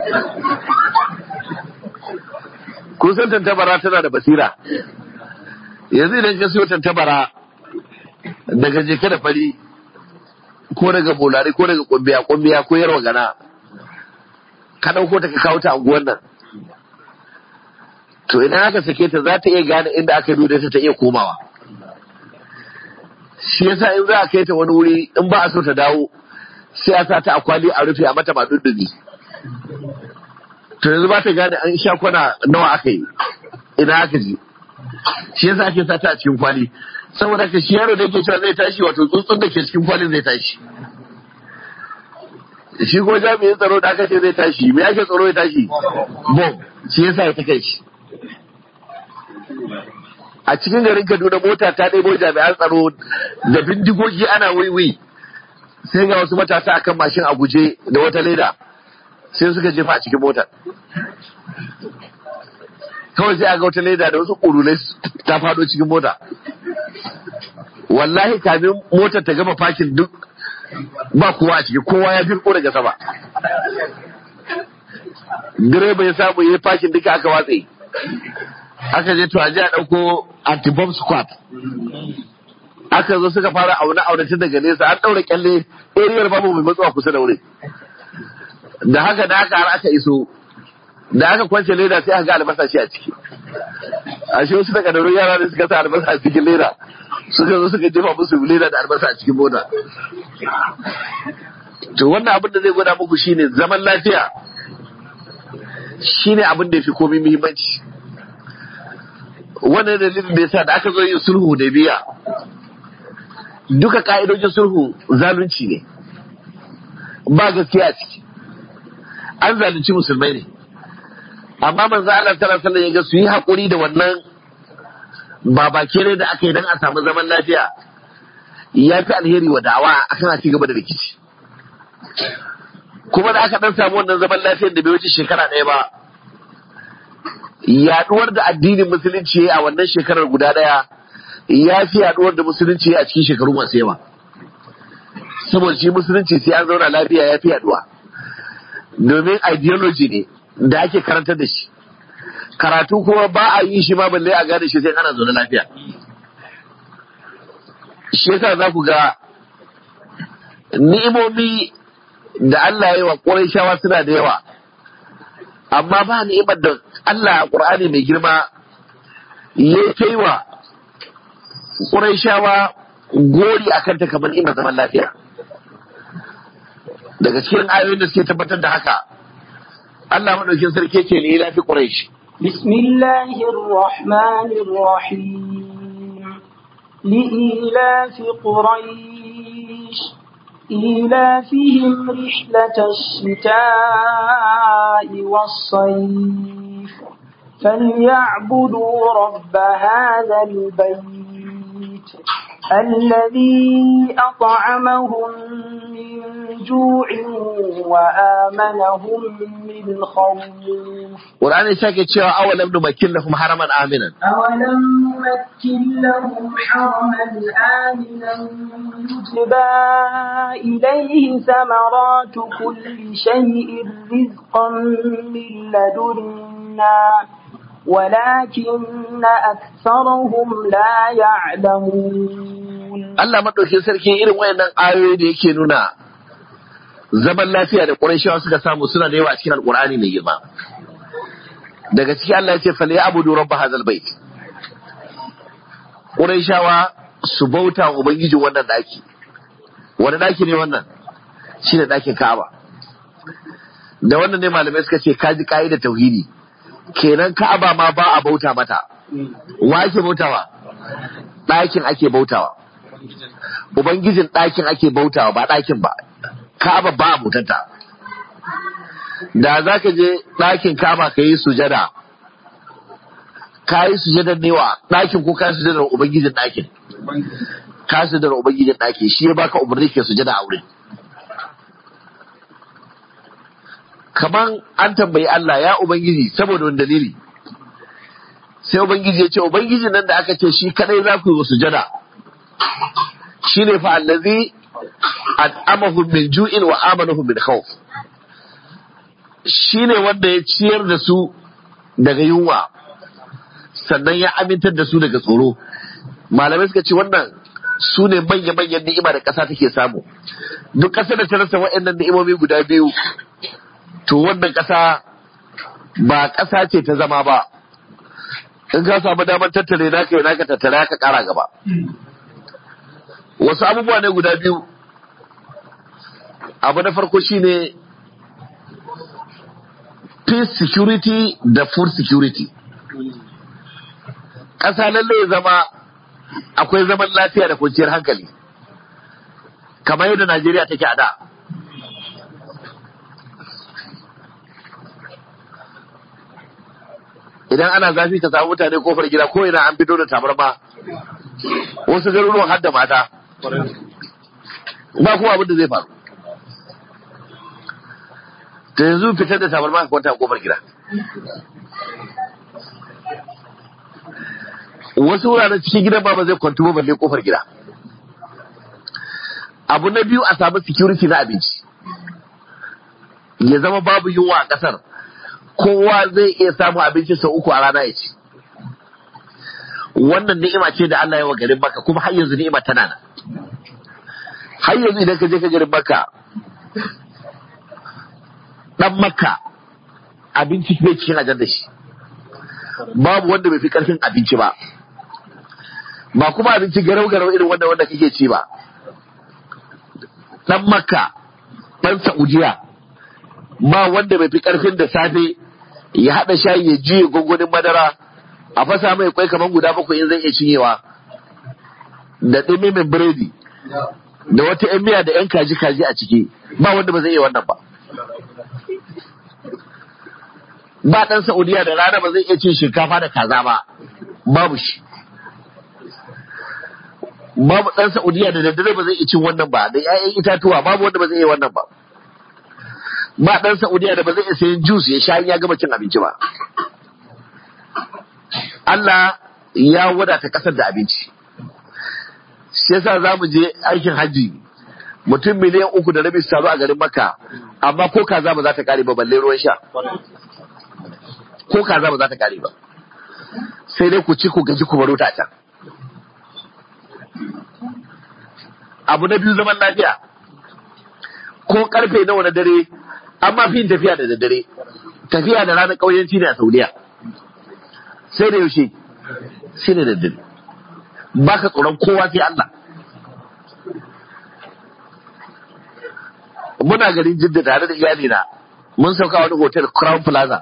kun san tantabara tana da basira yanzu idan ka siyo tantabara daga jeke da fari ko daga bolari ko daga kumbiya kumbiya ko yarwa gana ka ɗauko ta ka kawo ta anguwan nan to idan aka sake ta za ta iya gane inda aka dude ta ta iya komawa shi yasa in za a kai ta wani wuri in ba a so ta dawo sai a sa ta a kwali a rufe a mata ba duddubi to yanzu ba ta gane an sha kwana nawa aka yi ina aka ji shi yasa ake sa ta a cikin kwali saboda ka shi yaro da yake cewa zai tashi wato tsuntsun da ke cikin kwalin zai tashi shi ko jami'in tsaro da aka ce zai tashi me ake tsaro ya tashi bom shi yasa ya ta kai shi a cikin garin Kaduna mota ta ɗebo jami'an tsaro da bindigogi ana wiwi sai ga wasu matasa akan mashin a guje da wata leda sai suka jefa a cikin motar kawai sai a ga wata leda da wasu ƙurulai ta faɗo cikin mota wallahi kamin motar ta gama fakin duk ba kowa a ciki kowa ya firko daga sama direba ya samu ya yi fakin duka aka watse aka je to a je a ɗauko anti-bomb squad aka zo suka fara aune aune tun daga nesa an ɗaura kyalle ariyar babu mai matsuwa kusa da wuri da haka da haka har aka iso da aka kwance leda sai aka ga albasa shi a ciki a shi wasu daga daurun yara ne suka sa albasa a cikin leda suka zo suka jefa musu leda da albasa a cikin mota to wannan abin da zai gwada muku shine zaman lafiya shine abin da ya fi komai muhimmanci wannan dalilin da yasa da aka zo yin sulhu da biya duka ka'idojin sulhu zalunci ne ba gaskiya a ciki an zalunci musulmai ne amma manzo Allah sallallahu alaihi ya ga su yi hakuri da wannan babake ne da aka yi dan a samu zaman lafiya ya fi alheri wa da'awa akan a ci gaba da rikici kuma da aka dan samu wannan zaman lafiyar da bai wuce shekara ɗaya ba yaduwar da addinin musulunci a wannan shekarar guda ɗaya ya fi yaduwar da musulunci a cikin shekaru masu yawa saboda shi musulunci sai an zauna lafiya ya fi yaduwa domin ideology ne da ake karantar da shi karatu kuma ba a yi shi ma balle a gane shi sai ana zaune lafiya shi yasa za ku ga ni'imomi da Allah ya yi wa shawa suna da yawa amma ba ni'imar da Allah a ƙur'ani mai girma ya kai wa shawa gori a kanta kamar ni'imar zaman lafiya daga cikin ayoyin da suke tabbatar da haka Allah maɗaukin sarki ce ne lafi ƙuraishi بسم الله الرحمن الرحيم لإيلاف قريش إيلافهم رحلة الشتاء والصيف فليعبدوا رب هذا البيت الذي أطعمهم من جوع وآمنهم من خوف Qur'ani ya sake cewa awalam numakkin lahum haraman aminan أولم نمكن لهم حرما آمنا يجبى إليه ثمرات كل شيء رزقا من لدنا ولكن أكثرهم لا يعلمون Allah maɗaukin sarki irin wayannan ayoyi da yake nuna zaman lafiya da Qurayshawa suka samu suna da yawa a cikin Alƙur'ani mai girma daga ciki Allah ya ce fal ya'budu rabb hadzal bait Qurayshawa su bauta wa ubangijin wannan daki wani daki ne wannan shine dakin Ka'aba da wannan ne malamai suka ce kaji da tauhidi kenan Ka'aba ma ba a bauta mata wa ake bautawa ɗakin ake bautawa Ubangijin ɗakin ake bautawa ba ɗakin ba, Ka'aba ba a mutanta. Da za ka je ɗakin kama ka yi sujada, ka yi sujadar ne wa ɗakin ko ka yi sujadar Ubangijin ɗakin. Ka yi sujadar Ubangijin ɗakin shi ya baka umarni ke sujada a wurin. Kaman an tambayi Allah ya Ubangiji saboda wani dalili. Sai Ubangiji ya ce, Ubangijin nan da aka ce shi kadai za ku yi wa sujada. shi ne fa allazi at'amahum min ju'in wa amanahum min khawf shi ne wanda ya ciyar da su daga yunwa sannan ya amintar da su daga tsoro malamai suka ce wannan su ne manya-manyan ni'ima da ƙasa take samu duk ƙasar da ta rasa waɗannan ni'imomi guda biyu to wannan ƙasa ba ƙasa ce ta zama ba in ka samu damar tattare naka yi naka tattare ka ƙara gaba wasu abubuwa ne guda biyu abu na farko shine peace security da food security ƙasa lalle ya zama akwai zaman lafiya da kwanciyar hankali kamar yadda Najeriya take a da idan ana zafi ka samu mutane kofar gida ko ina an fito da tabarma wasu garuruwan har da mata ba kuma abin da zai faru ta yanzu fitar da tabarma ka kwanta a kofar gida wasu wuraren cikin gidan ba ba zai kwantu ba balle kofar gida abu na biyu a samu security na abinci ya zama babu yunwa a kasar kowa zai iya samun abinci sau uku a rana ya ci wannan ni'ima ce da Allah ya wa garin Makka kuma har yanzu ni'ima tana nan har yanzu idan ka je ka garin Makka dan Makka abinci bai cikin ajar da shi babu wanda bai fi karfin abinci ba ba kuma abinci garau garau irin wanda wanda kake ci ba dan Makka dan Saudiya ba wanda bai fi karfin da safe ya haɗa shayi ya juye gwangwanin madara a fasa mai kwai kamar guda bakwai in zai iya cinyewa da ɗumimin biredi da wata ‘yan miya da ‘yan kaji kaji a ciki ba wanda ba zai iya wannan ba ba ɗan Saudiya da rana ba zai iya cin shinkafa da kaza ba babu shi babu ɗan Saudiya da daddare ba zai iya cin wannan ba da ‘ya'yan itatuwa babu wanda ba zai iya wannan ba ba ɗan Saudiya da ba zai iya sayan jus ya sha in ya gama cin abinci ba. Allah ya wadata ƙasar da abinci. Shi yasa za mu je aikin hajji mutum miliyan uku da rabi su taru a garin Makka amma ko kaza ba za ta kare ba balle ruwan sha. Ko kaza ba za ta kare ba. Sai dai ku ci ku gaji ku baro ta can. Abu na biyu zaman lafiya. Ko karfe nawa na dare amma fi tafiya da daddare tafiya da ranar ƙauyenci ne a saudiya sai da yaushe sai da daddare ba ka tsoron kowa sai Allah muna garin jidda tare da iyalina mun sauka wani hotel crown plaza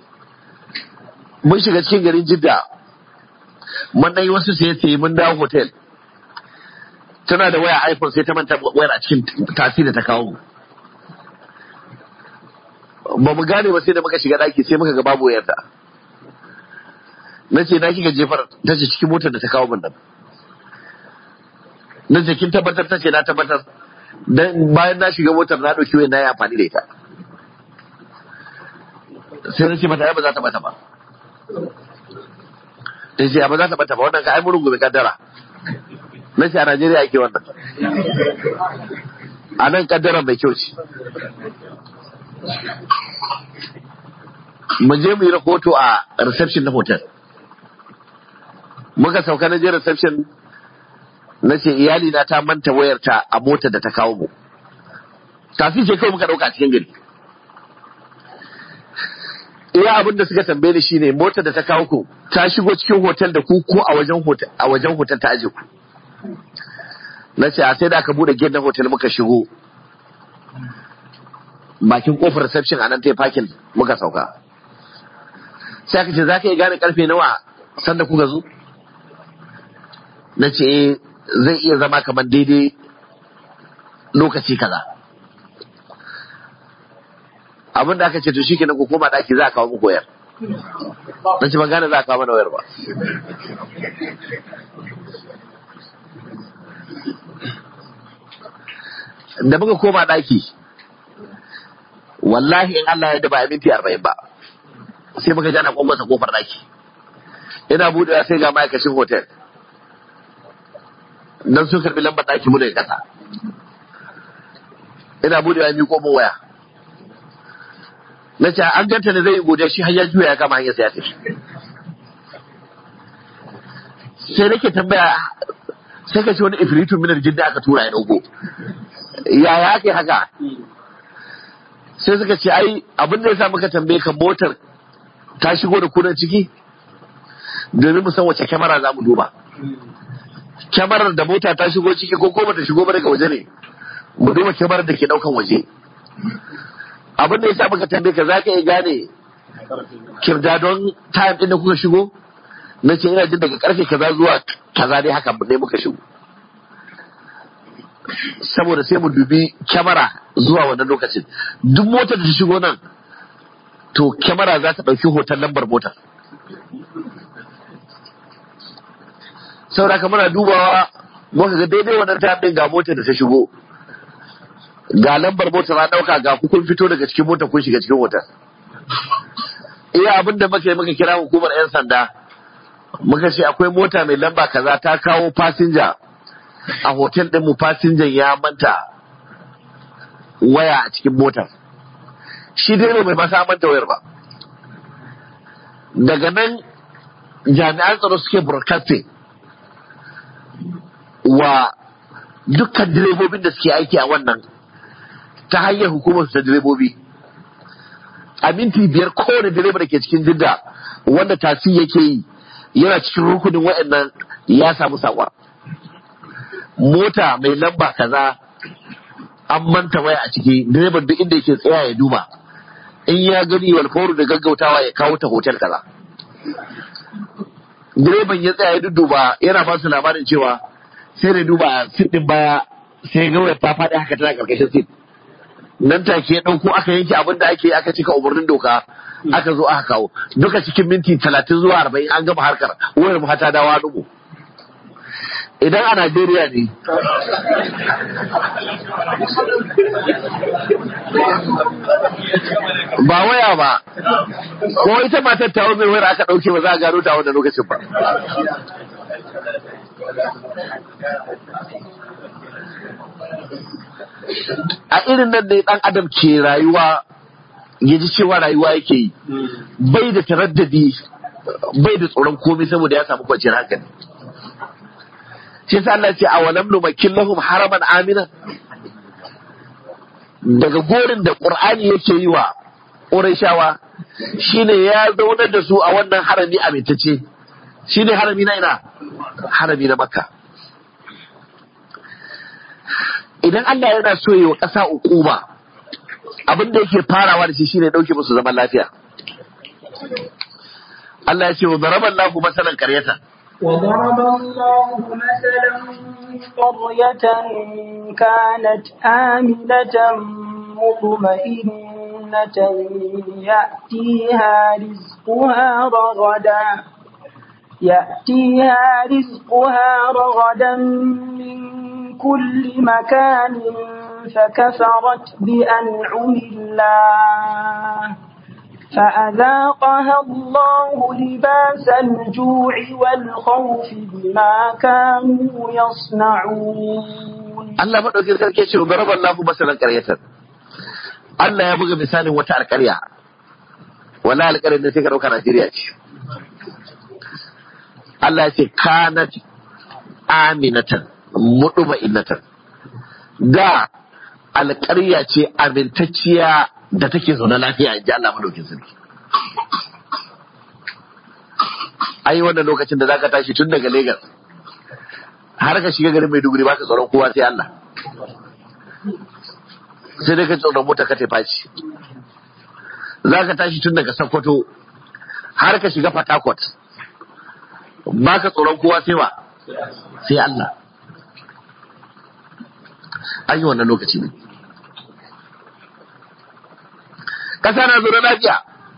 mun shiga cikin garin jidda mun yi wasu sai mun dawo hotel tana da waya iphone sai ta manta wayar a cikin tasiri ta kawo mu ba mu gane ba sai da muka shiga daki sai muka ga babu wayarta na ce na kika jefar ta ce cikin motar da ta kawo min nan na ce kin tabbatar ta ce na tabbatar dan bayan na shiga motar na dauki wayar na yi amfani da ita sai na ce mata ai ba za ta bata ba ta ce ba za ta bata ba wannan ka ai mun gobe kaddara na ce a Najeriya ake wannan a nan kaddara mai kyau ce mu je mu yi rahoto a reception na hotel muka sauka na je reception na ce iyali na ta manta wayarta a motar da ta kawo mu tafi ce kawai muka dauka a cikin gari iya abin da suka tambaye ni shine motar da ta kawo ku ta shigo cikin hotel da ku ko a wajen hotel a wajen hotel ta aje ku na ce a sai da aka bude gate na hotel muka shigo bakin kofar reception a nan ta yi fakin muka sauka sai aka ce za ka yi gane karfe nawa sanda kuka zo na ce zai iya zama kamar daidai lokaci kaza abin da aka ce to shikenan ku koma daki za a kawo muku wayar na ce ban gane za a kawo mana wayar ba da muka koma daki wallahi in Allah ya da ba minti arba'in ba sai muka ji ana kwankwasa kofar daki ina buɗewa sai ga ma'aikacin hotel dan sun karbi lambar daki mu daga ƙasa ina buɗewa mi komo waya na ce an ganta ne zai yi godiya shi har ya juya ya kama hanyar sai ya tafi sai nake tambaya sai ka ce wani ifritun minar jin da aka tura ya dauko yaya aka yi haka sai suka ce ai abin da ya sa muka tambaye ka motar ta shigo da kunan ciki domin mu san wace kyamara za mu duba kyamarar da mota ta shigo ciki ko ko bata shigo ba daga waje ne mu duba kyamarar da ke daukan waje abin da ya sa muka tambaye ka za ka iya gane kirdadon time din da kuka shigo na ce ina jin daga karfe kaza zuwa kaza dai haka ne muka shigo saboda sai mu dubi kyamara zuwa wannan lokacin duk motar da ta shigo nan to kyamara za ta ɗauki hoton lambar motar saboda muna dubawa muka ga daidai wannan ta ɗin ga motar da ta shigo ga lambar motar na ɗauka ga kun fito daga cikin motar kun shiga cikin motar iya abin da muka yi muka kira hukumar 'yan sanda muka ce akwai mota mai lamba kaza ta kawo fasinja a hotel ɗin mu fasinjan ya manta waya a cikin motar shi dai ne mai masa manta wayar ba daga nan jami'an tsaro suke broadcasting wa dukkan direbobin da suke aiki a wannan ta hanyar hukumar ta direbobi a minti biyar kowane direba da ke cikin jidda wanda tasi yake yi yana cikin rukunin wa'annan ya samu saƙon mota mai lamba kaza an manta waya a ciki direban duk inda yake tsaya ya duba in ya gani walfauru da gaggautawa ya kawo ta hotel kaza direban ya tsaya ya dudduba yana ba su labarin cewa sai da duba sit din baya sai ga wayar ta faɗi haka tana karkashin sit nan take ya ɗauko aka yanke abin da ake aka cika umarnin doka aka zo aka kawo duka cikin minti talatin zuwa arba'in an gama harkar wayar mu hata dawa dubu idan a Najeriya ne ba waya ba ko ita matar ta mai wayar aka ɗauke ba za a gano ta wannan lokacin ba a irin nan ne ɗan adam ke rayuwa ya ji cewa rayuwa yake yi bai da taraddadi bai da tsoron komai saboda ya samu kwanciyar hankali shi yasa Allah ce a walam numakkin lahum haraman amina daga gorin da Qur'ani yake yi wa Qurayshawa shine ya zaunar da su a wannan harami amintacce shine harami na ina harami na Makka idan Allah yana so yi wa ƙasa uquba abin da yake farawa da shi shine dauke musu zaman lafiya Allah ya ce wa daraballahu masalan qaryatan وضرب الله مثلا قرية كانت آمنة مطمئنة يأتيها رزقها رغدا يأتيها رزقها رغدا من كل مكان فكفرت بأنعم الله فأذاقها الله لباس الجوع والخوف بما كانوا يصنعون Allah maɗaukin sarki ce baraba Allah masalan ƙaryatar Allah ya buga misalin wata alƙarya wala alƙaryar da sai ka ɗauka Najeriya ce Allah ya ce kanat aminatan muduma innatan da alƙarya ce amintacciya da take zaune lafiya in ji Allah madaukin sarki ai wannan lokacin da zaka tashi tun daga Lagos har ka shiga garin Maiduguri baka tsoron kowa sai Allah sai dai ka tsoron mota ka tafi faci zaka tashi tun daga Sokoto har ka shiga Port Harcourt baka tsoron kowa sai wa sai Allah an yi wannan lokaci ne ƙasa na zaune lafiya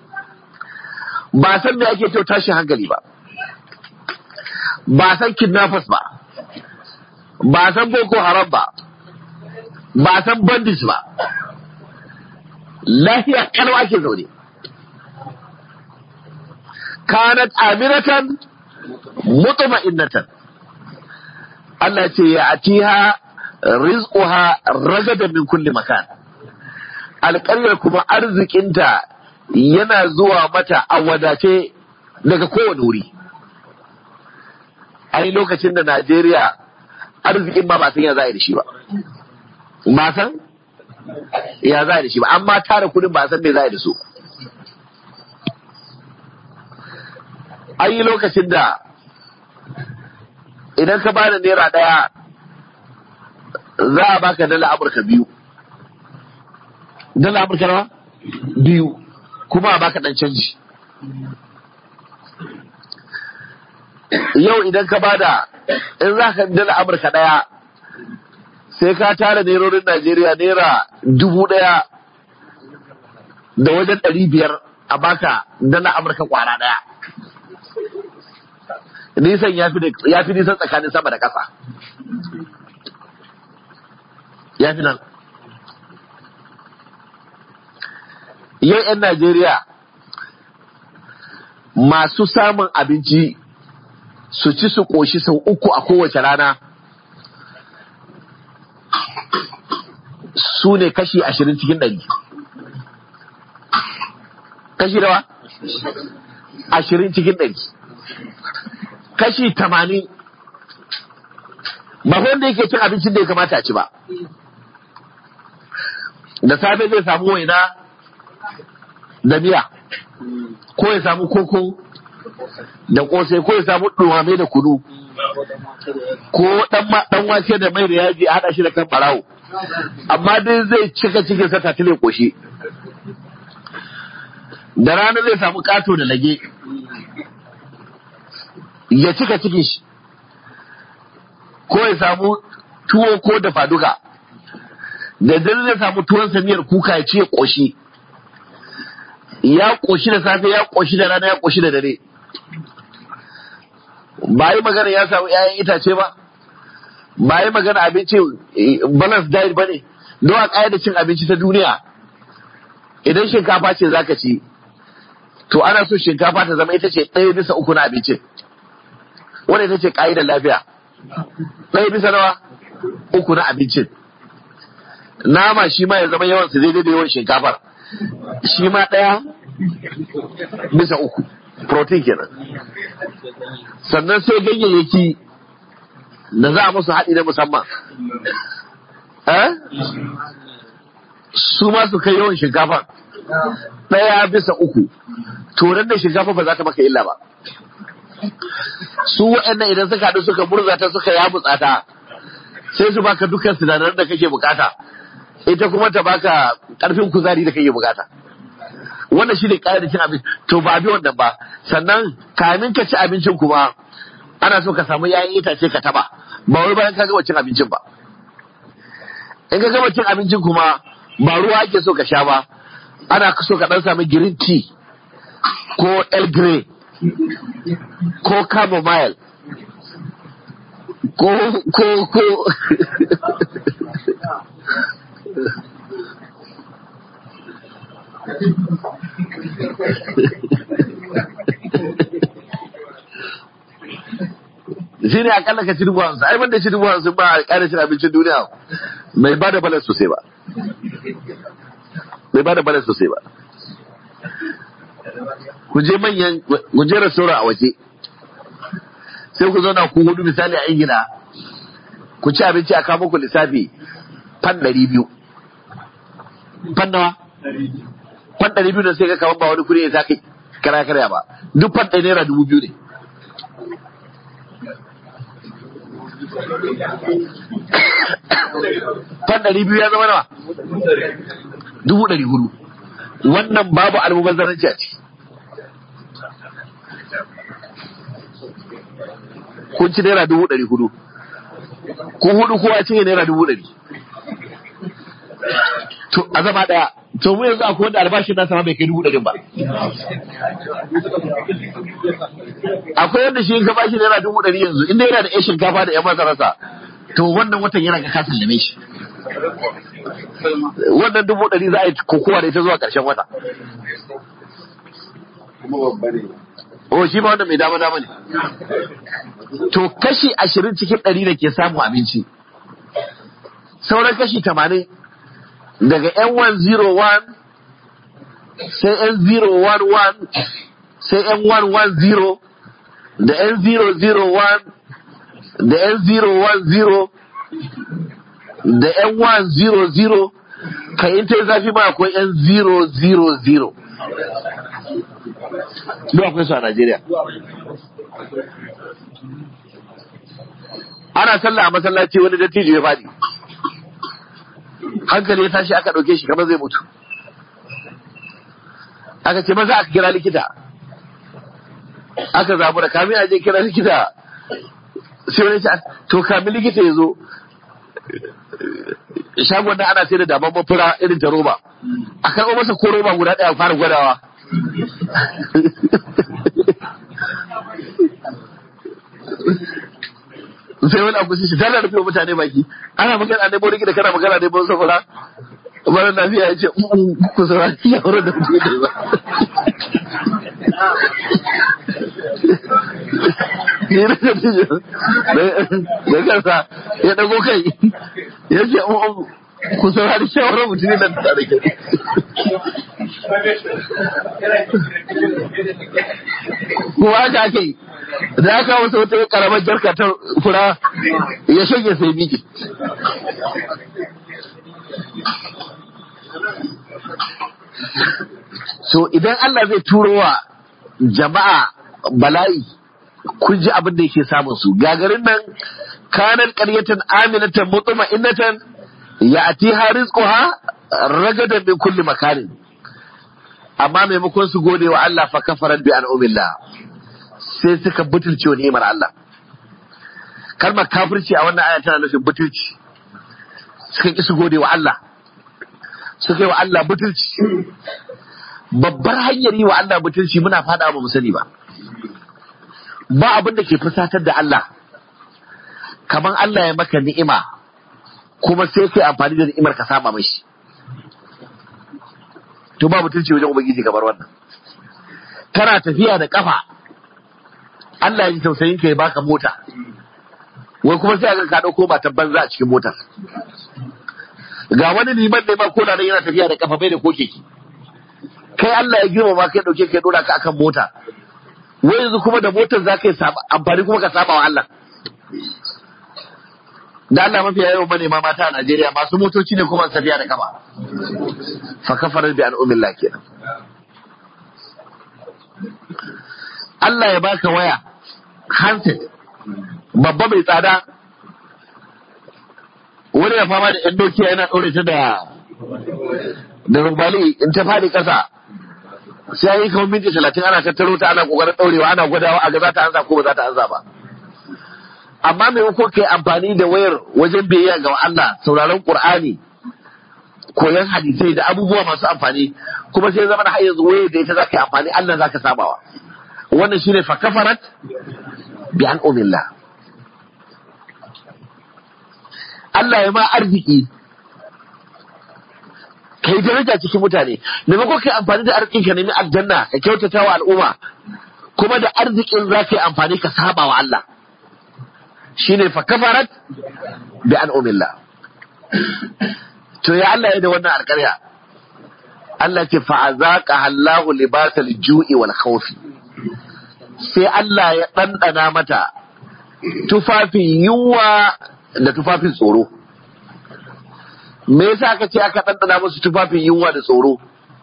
ba san me ake kyau tashin hankali ba ba san kidnappers ba ba san boko haram ba ba san bandits ba lafiya kalau ake zaune kanat aminatan mutma'innatan Allah ce ya atiha rizquha ragadan min kulli makan alƙaryar kuma arzikinta yana zuwa mata a wadace daga kowane wuri ai lokacin da Najeriya arzikin ba ba san ya za a yi da shi ba ba san ya za a yi da shi ba amma tara kudin ba san me za a yi da su an yi lokacin da idan ka bada naira ɗaya za a baka dala amurka biyu dala amurka nawa biyu kuma a baka ɗan canji yau idan ka bada in za ka dala amurka ɗaya sai ka tara nerorin najeriya naira dubu ɗaya da wajen ɗari biyar a baka dala amurka kwara ɗaya nisan ya fi nisan tsakanin sama da ƙasa ya fi nan yau 'yan najeriya masu samun abinci su ci su ƙoshi sau uku a kowace rana su ne kashi ashirin cikin ɗari kashi dawa ashirin cikin ɗari kashi tamanin ba wanda yake cin abincin da ya kamata a ci ba da safe zai samu waina da miya ko ya samu koko da kosai ko ya samu ɗumame da kudu ko ɗan wake da mai da yaji a haɗa shi da kan ɓarawo amma dai zai cika cikin sa tatile koshi da rana zai samu ƙato da lage ya cika cikin shi ko ya samu tuwo ko da faduka da dare zai samu tuwon samiyar kuka ya ce koshi ya koshi da safe ya koshi da rana ya koshi da dare ba yi magana ya samu 'ya'yan itace ba ba yi magana abinci balance diet ba ne don a da cin abinci ta duniya idan shinkafa ce zaka ci to ana so shinkafa ta zama ita ce ɗaya bisa uku na abincin wanda ita ce ƙa'idar lafiya ɗaya bisa nawa uku na abincin nama shi ma ya zama yawan su daidai da yawan shinkafar shi ma ɗaya bisa uku protein kenan sannan sai ganyayyaki da za a musu haɗi na musamman eh su ma su kai yawan shinkafar ɗaya bisa uku to da shinkafa ba za ta maka illa ba su waɗannan idan suka haɗu suka murza ta suka yamutsa ta sai su baka dukkan sinadaran da kake bukata ita kuma ta baka ƙarfin kuzari da kake bukata wannan shi ne da cin abinci to ba bi wannan ba sannan kamin ka ci abincin kuma ana so ka samu yayin itace ka taba ba wai bayan ka gama cin abincin ba in ka gama cin abincin kuma ba ruwa ake so ka sha ba ana so ka dan samu green tea ko el grey ko chamomile ko ko ko shi ne akalla ka ci dubu hamsin ai banda ci dubu hamsin ba a ƙara cin abincin duniya mai ba da balas sosai ba mai ba da balas sosai ba ku je manyan ku je restaurant a waje sai ku zauna ku hudu misali a ingila ku ci abinci a kawo muku lissafi fan ɗari biyu fan nawa fan ɗari biyu da sai ka kawo ba wani kuɗi ya sa kai kara karya ba duk fan ɗaya naira dubu biyu ne fan ɗari biyu ya zama nawa dubu ɗari hudu wannan babu almubazzaranci a ciki kun ci naira dubu ɗari hudu kun hudu kowa cinye naira dubu ɗari to a zama ɗaya to mu yanzu akwai wanda albashin nasa ma bai kai dubu ɗarin ba akwai wanda shi ka bashi naira dubu ɗari yanzu inda yana da yan shinkafa da yan masararsa to wannan watan yana ga kasan lame shi wannan dubu ɗari za a yi kokowa da ita zuwa ƙarshen wata o shi ba wanda mai dama dama ne to kashi ashirin cikin ɗari da ke samu abinci sauran kashi tamanin daga N101 sai N011 sai N110 da N001 da N010 da N100 kai in ta yi zafi ma akwai N000 Duk akwai su a Najeriya. Ana sallah a masallaci wani dattijo ya faɗi. Hankali ya tashi aka ɗauke shi kamar zai mutu. Aka ce maza aka kira likita. Aka zamu da kamin a je kira likita. Sai wani ce, to kamin likita ya zo. Shagon da ana sai da daban mafura irin ta roba. A karɓo masa ko roba guda ɗaya fara gwadawa. sai wani abu shi tana rufe mutane baki ana magana ne bori da kana magana ne bon safara mara lafiya ya ce ku saurari ya wurin da mutum ne ba ni na da tijo da kansa ya dago kai ya ce ku saurari shawarar mutum ne nan tare da kuma haka ake yi da aka wasu wata karamar jarka ta fura ya shanye sai miki so idan Allah zai turo wa jama'a bala'i kun ji abin da yake samun su gagarin nan kanan ƙaryatan aminatan mutuma innatan ya ati rizquha ragadan min kulli makanin amma maimakon su gode wa Allah fa kafaran bi an'umillah sai suka butulce wa ni'imar Allah kalmar kafirci a wannan aya tana nufin butulci suka ki su gode wa Allah suka yi wa Allah butulci babbar hanyar yi wa Allah butulci muna fada ba mu sani ba ba abin da ke fusatar da Allah kamar Allah ya maka ni'ima kuma sai kai amfani da ni'imar ka saba mashi to ba mutunci wajen ubangiji kamar wannan kana tafiya da kafa Allah ya ji tausayin ka ya baka mota wai kuma sai ga ka dauko matan banza a cikin motar ga wani liman ne ma ko da yana tafiya da kafa bai da ko keke kai Allah ya girma ma kai dauke kai dora ka akan mota wai yanzu kuma da motar za ka yi amfani kuma ka saba wa Allah da Allah mafi yawan manema mata a Najeriya masu motoci ne kuma tafiya da kafa fa kafarar bi al'umillah kenan Allah ya baka waya handset babba mai tsada wani ya fama da yan dokiya yana ɗaure ta da da rumbali in ta faɗi ƙasa sai yi kamar minti talatin ana tattaro ta ana ƙoƙarin ɗaurewa ana gwadawa a ga za ta ansa ko ba za ta ansa ba amma maimakon kai amfani da wayar wajen biyayya ga Allah sauraron Qur'ani koyon hadisai da abubuwa masu amfani kuma sai zama da har yanzu wayar da ita zaka yi amfani Allah zaka sabawa wannan shine fa kafarat bi an umillah Allah ya ma arziki kai daraja cikin mutane maimakon kai amfani da arzikin ka nemi aljanna ka kyautata wa al'umma kuma da arzikin zaka yi amfani ka saba wa Allah shine fa kafarat bi an umilla to ya Allah ya da wannan alƙarya Allah ce fa azaqa Allahu libasal ju'i wal khawfi sai Allah ya ɗanɗana mata tufafin yunwa da tufafin tsoro me yasa aka ce aka ɗanɗana musu tufafin yunwa da tsoro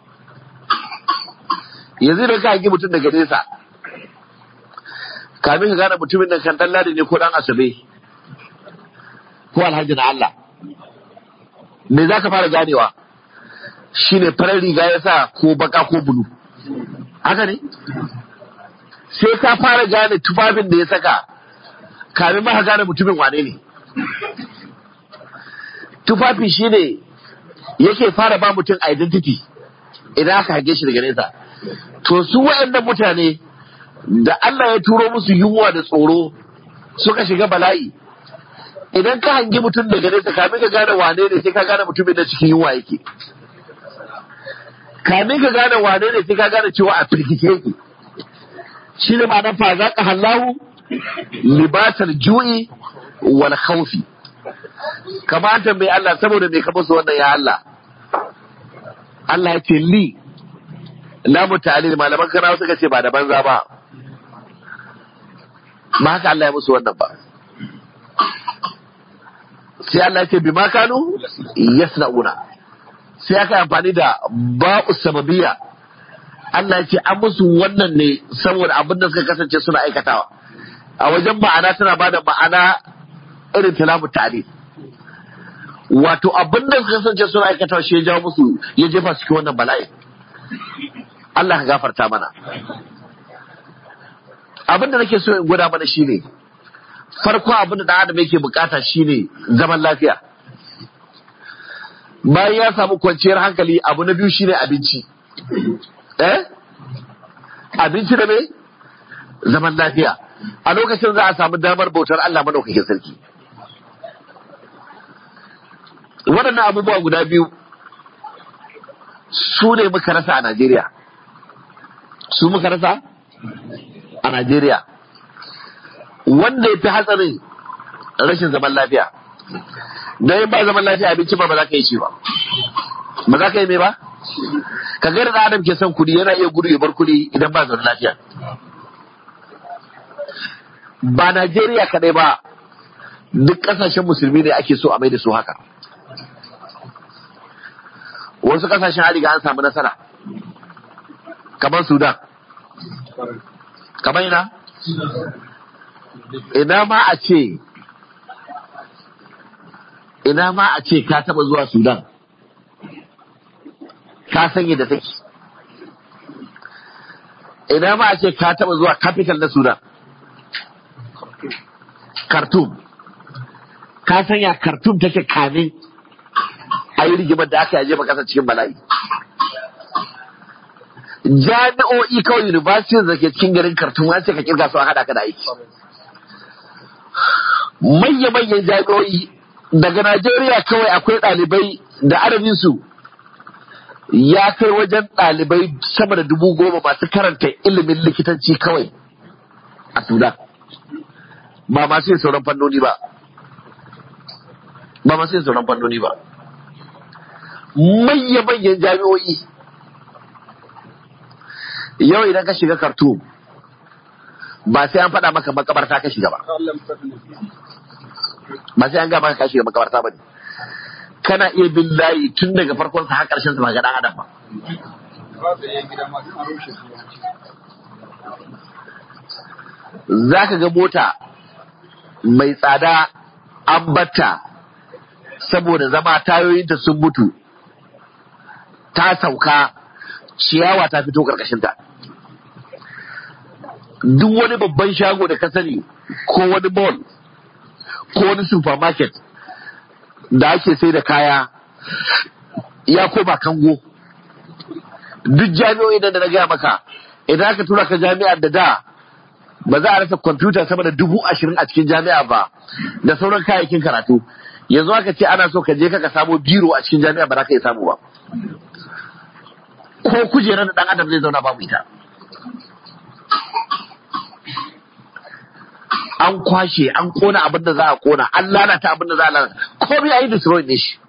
yanzu da ka hangi mutum daga nesa kamin ka gane mutumin nan kan dan ladi ne ko dan asabe ko alhaji na Allah me za ka fara ganewa shine farar riga ya sa ko baka ko bulu haka ne sai ka fara gane tufafin da ya saka kamin ma ka gane mutumin wane ne tufafi shine yake fara ba mutum identity idan aka hage shi daga nesa to su waɗannan mutane da Allah ya turo musu yunwa da tsoro suka shiga bala'i idan ka hangi mutum daga nesa kamin ka gane wane ne sai ka gane mutumin da cikin yunwa yake kamin ka gane wane ne sai ka gane cewa a firgice yake shi ne ma'anar fa za ka hallahu libasar ju'i wal khawfi kamata mai Allah saboda mai kama su wannan ya Allah Allah ya ce li lamu ta'alil malaman kanawa suka ce ba da banza ba ba haka Allah ya musu wannan ba sai Allah ya ce bi ma kanu yasna'una sai aka yi amfani da ba'u sababiyya Allah ya ce an musu wannan ne saboda abin da suka kasance suna aikatawa a wajen ma'ana tana ba da ma'ana irin talamu ta'alil wato abin da suka kasance suna aikatawa shi ya jawo musu ya jefa su cikin wannan bala'i Allah ka gafarta mana abin da nake so in gwada mana shine farko abin da dan adam yake bukata shine zaman lafiya bayan ya samu kwanciyar hankali abu na biyu shine abinci eh abinci da me zaman lafiya a lokacin za a samu damar bautar Allah madaukakin sarki waɗannan abubuwa guda biyu su ne muka rasa a Najeriya su muka rasa a Najeriya wanda ya fi hatsarin rashin zaman lafiya don yin ba zaman lafiya abinci ba ba za ka yi shi ba ba za ka yi mai ba ka gani da adam ke son kudi yana iya gudu ya bar kudi idan ba zaman lafiya ba Najeriya kadai ba duk kasashen musulmi ne ake so a mai da su haka wasu kasashen an riga an samu nasara kamar sudan kamar ina ina ma a ce ina ma a ce ka taba zuwa sudan ka san yadda take ina ma a ce ka taba zuwa capital na sudan khartoum ka san ya khartoum take kamin a yi rigimar da aka yaje ba kasa cikin bala'i jami'o'i kawai universities da ke cikin garin Khartoum an ce ka kirga su a hada ka da aiki manya-manyan jami'o'i daga Najeriya kawai akwai ɗalibai da adadin su ya kai wajen ɗalibai sama da dubu goma masu karanta ilimin likitanci kawai a Sudan ba masu yin sauran fannoni ba ba masu yin sauran fannoni ba manya-manyan jami'o'i yau idan ka shiga Khartoum ba sai an faɗa maka makabarta ka shiga ba ba sai an gaba ka shiga makabarta ba ne kana iya bin layi tun daga farkon sa har ƙarshen sa ba ga dan adam ba za ka ga mota mai tsada an batta saboda zama tayoyinta sun mutu ta sauka ciyawa ta fito ƙarƙashinta duk wani babban shago da ka sani ko wani mall ko wani supermarket da ake sai da kaya ya koma kango duk jami'o'i da na gaya maka idan aka tura ka jami'ar da da ba za a rasa kwamfuta sama da dubu ashirin a cikin jami'a ba da sauran kayayyakin karatu yanzu aka ce ana so ka je ka samo biro a cikin jami'a ba za ka iya samu ba ko kujerar da dan adam zai zauna babu ita an kwashe an kona abin da za a kona an lalata abin da za a lalata komai a yi destroy ne shi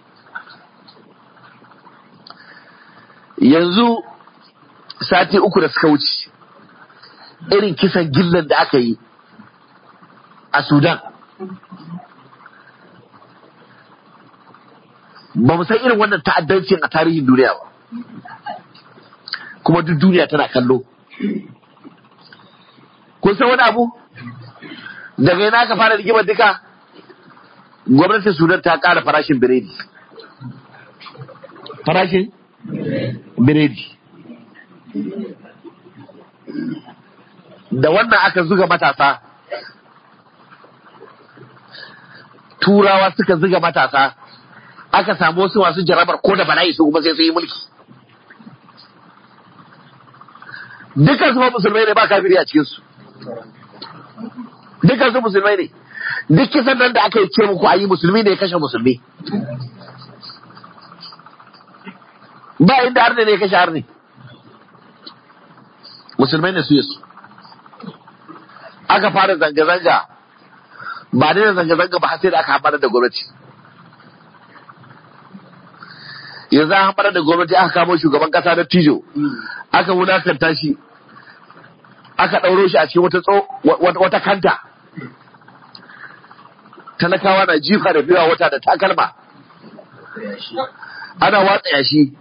yanzu sati uku da suka wuce irin kisan gillan da aka yi a sudan ba mu san irin wannan ta'addancin a tarihin duniya ba kuma duk duniya tana kallo kun san wani abu daga yana aka fara rigimar duka gwamnatin sudan ta kara farashin biredi farashin biredi da wannan aka zuga matasa turawa suka zuga matasa aka samu wasu masu jarabar ko da bala'i su kuma sai su yi mulki dukkan su ma musulmai ne ba kafiri a cikinsu dukkan su musulmai ne duk kisan nan da aka yi ce muku a yi musulmi ne ya kashe musulmi ba inda har ne ya kashe har ne musulmai ne su yi su aka fara zanga-zanga ba da zanga-zanga ba sai da aka hamara da gwamnati yanzu an hamara da gwamnati aka kamo shugaban kasa da tijo aka wulakanta shi aka ɗauro shi a cikin wata tso wata kanta talakawa na jifa da biya wata da takalma ana watsa yashi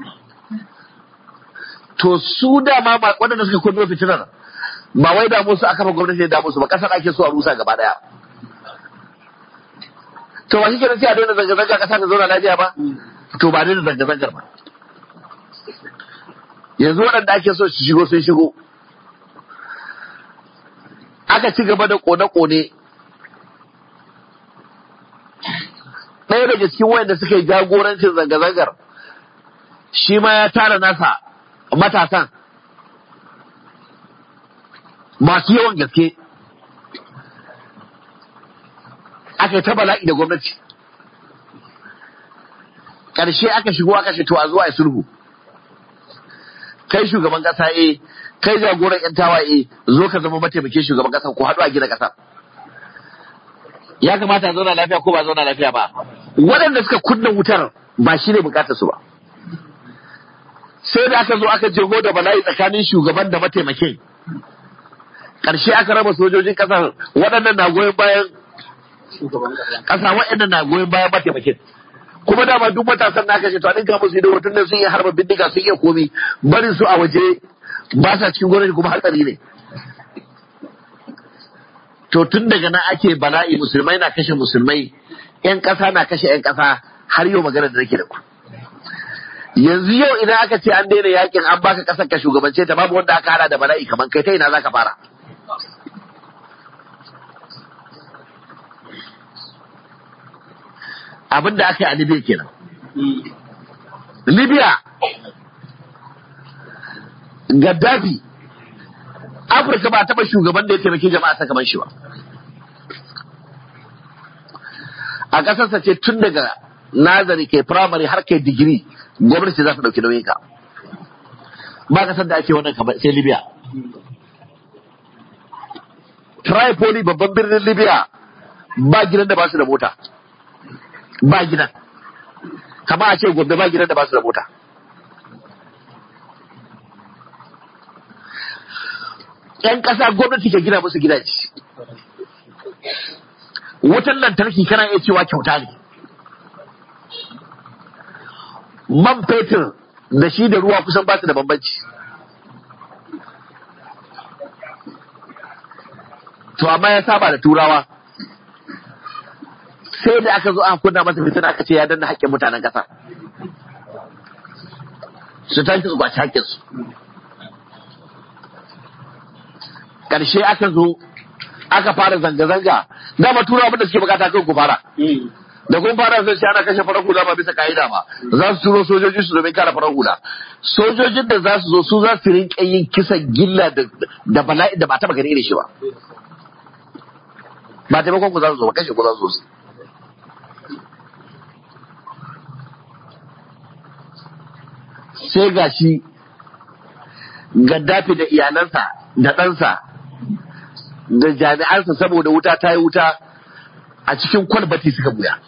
to su dama waɗanda suka kunno fitinar ba wai damu su aka fa gwamnati da damu su ba kasar ake so a rusa gaba daya to ba shi kenan sai a daina zanga-zanga kasa ta zauna lafiya ba to ba daina zanga-zangar ba yanzu waɗanda ake so su shigo sun shigo aka ci gaba da kone-kone ɗaya daga cikin wayanda suka yi jagorancin zanga-zangar shi ma ya tara nasa matasan masu yawan gaske aka yi ta bala'i da gwamnati ƙarshe aka shigo aka ce to a zuwa a sulhu kai shugaban ƙasa eh kai jagoran yan tawaye zo ka zama mataimakin shugaban ƙasa ko haɗu a gina ƙasa ya kamata a zauna lafiya ko ba zauna lafiya ba waɗanda suka kunna wutar ba shi ne bukatar su ba sai da aka zo aka jego da bala'i tsakanin shugaban da mataimakin ƙarshe aka raba sojojin ƙasar waɗannan na goyon bayan ƙasa waɗannan na goyon bayan mataimakin kuma dama duk matasan na aka ce to a ɗinka musu ido tun da sun yi harba bindiga sun iya komi barin su a waje ba sa cikin gwamnati kuma hatsari ne to tun daga nan ake bala'i musulmai na kashe musulmai yan ƙasa na kashe yan ƙasa har yau magana da nake da ku yanzu yau idan aka ce an daina yakin an baka ƙasar ka shugabance ta babu wanda aka hada da bala'i kamar kai ta ina zaka fara abin da aka yi a Libya kenan Libya Gaddafi Afirka ba taɓa shugaban da ya taimaki jama'a ta kamar shi ba. A ƙasarsa ce tun daga nazari kai firamare har kai digiri gwamnati za su ɗauki nauyin ka. Ba ƙasar da ake wannan kamar sai Libya. Tripoli babban birnin Libya ba gidan da ba su da mota. Ba gidan. Kama a ce gobe ba gidan da ba su da mota. ‘yan ƙasa gwamnati ke gina musu gidaje. Wutan lantarki kana iya cewa kyauta ne. Man fetur da shi da ruwa kusan ba su da bambanci. To amma ya saba da turawa. Sai da aka zo aka kunna masa fitina aka ce ya danna haƙƙin mutanen ƙasa. Su tashi su kwaci haƙƙinsu. karshe aka zo aka fara zanga-zanga dama tura abin da suke bukata kan ku fara da kun fara zai ce ana kashe farar hula ba bisa ka'ida ba za su turo sojoji su domin kare farar hula sojojin da za su zo su za su rinka yin kisan gilla da bala'i da ba taba gani irin shi ba ba taimakon ku za su zo ba kashe ku za su zo sai ga shi gaddafi da iyalansa da ɗansa da jami'ansa saboda wuta ta yi wuta a cikin kwalbati suka buya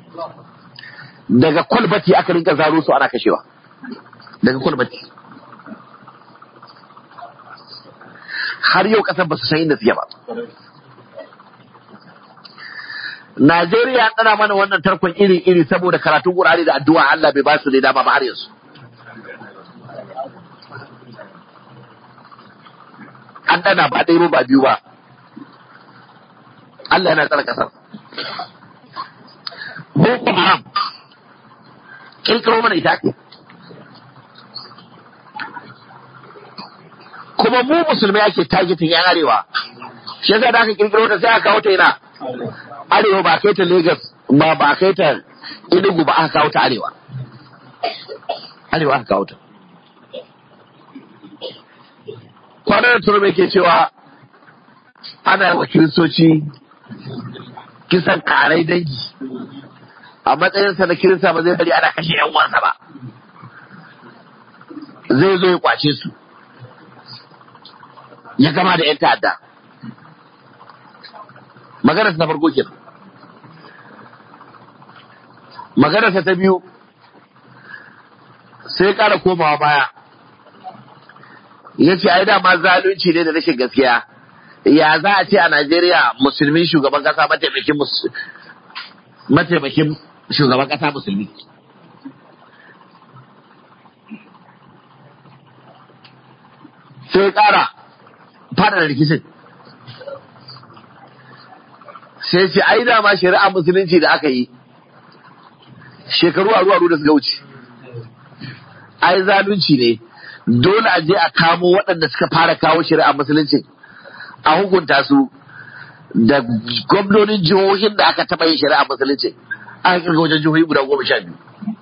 daga kwalbati aka rinka zaro su ana kashewa daga kwalbati har yau kasar ba su san inda suke ba Najeriya an ɗana mana wannan tarkon iri-iri saboda karatun ƙur'ani da addu'a Allah bai ba su ne dama ba har yanzu. An ɗana ba ɗaya ba biyu ba. Allah yana tsara ƙasar. Boko Haram ƙirƙiro mana ita ake. Kuma mu musulmai ake targeting yan arewa. Shi yasa da aka ƙirƙiro ta sai aka kawo ta ina. Arewa ba kai ta Lagos ba ba kai ta Enugu ba aka kawo ta arewa. Arewa aka kawo ta. Kwanar da turbe ke cewa ana wa kiristoci kisan karai dangi a matsayinsa na kirista ba zai bari ana kashe yan uwansa ba zai zo ya kwace su ya gama da yan ta'adda maganarsa na farko kenan maganarsa ta biyu sai kara komawa baya ya ce ai dama zalunci ne da rashin gaskiya ya za a ce a Najeriya musulmi shugaban kasa mataimakin mus- mataimakin shugaban kasa musulmi sai ya kara fada rikicin sai ce ai dama shari'a musulunci da aka yi shekaru aru aru da suka wuce ai zalunci ne dole a je a kamo waɗanda suka fara kawo shari'a musulunci a hukunta su da gwamnonin jihohin da aka taɓa yin shari'a musulunci aka kirga wajen jihohi guda goma sha biyu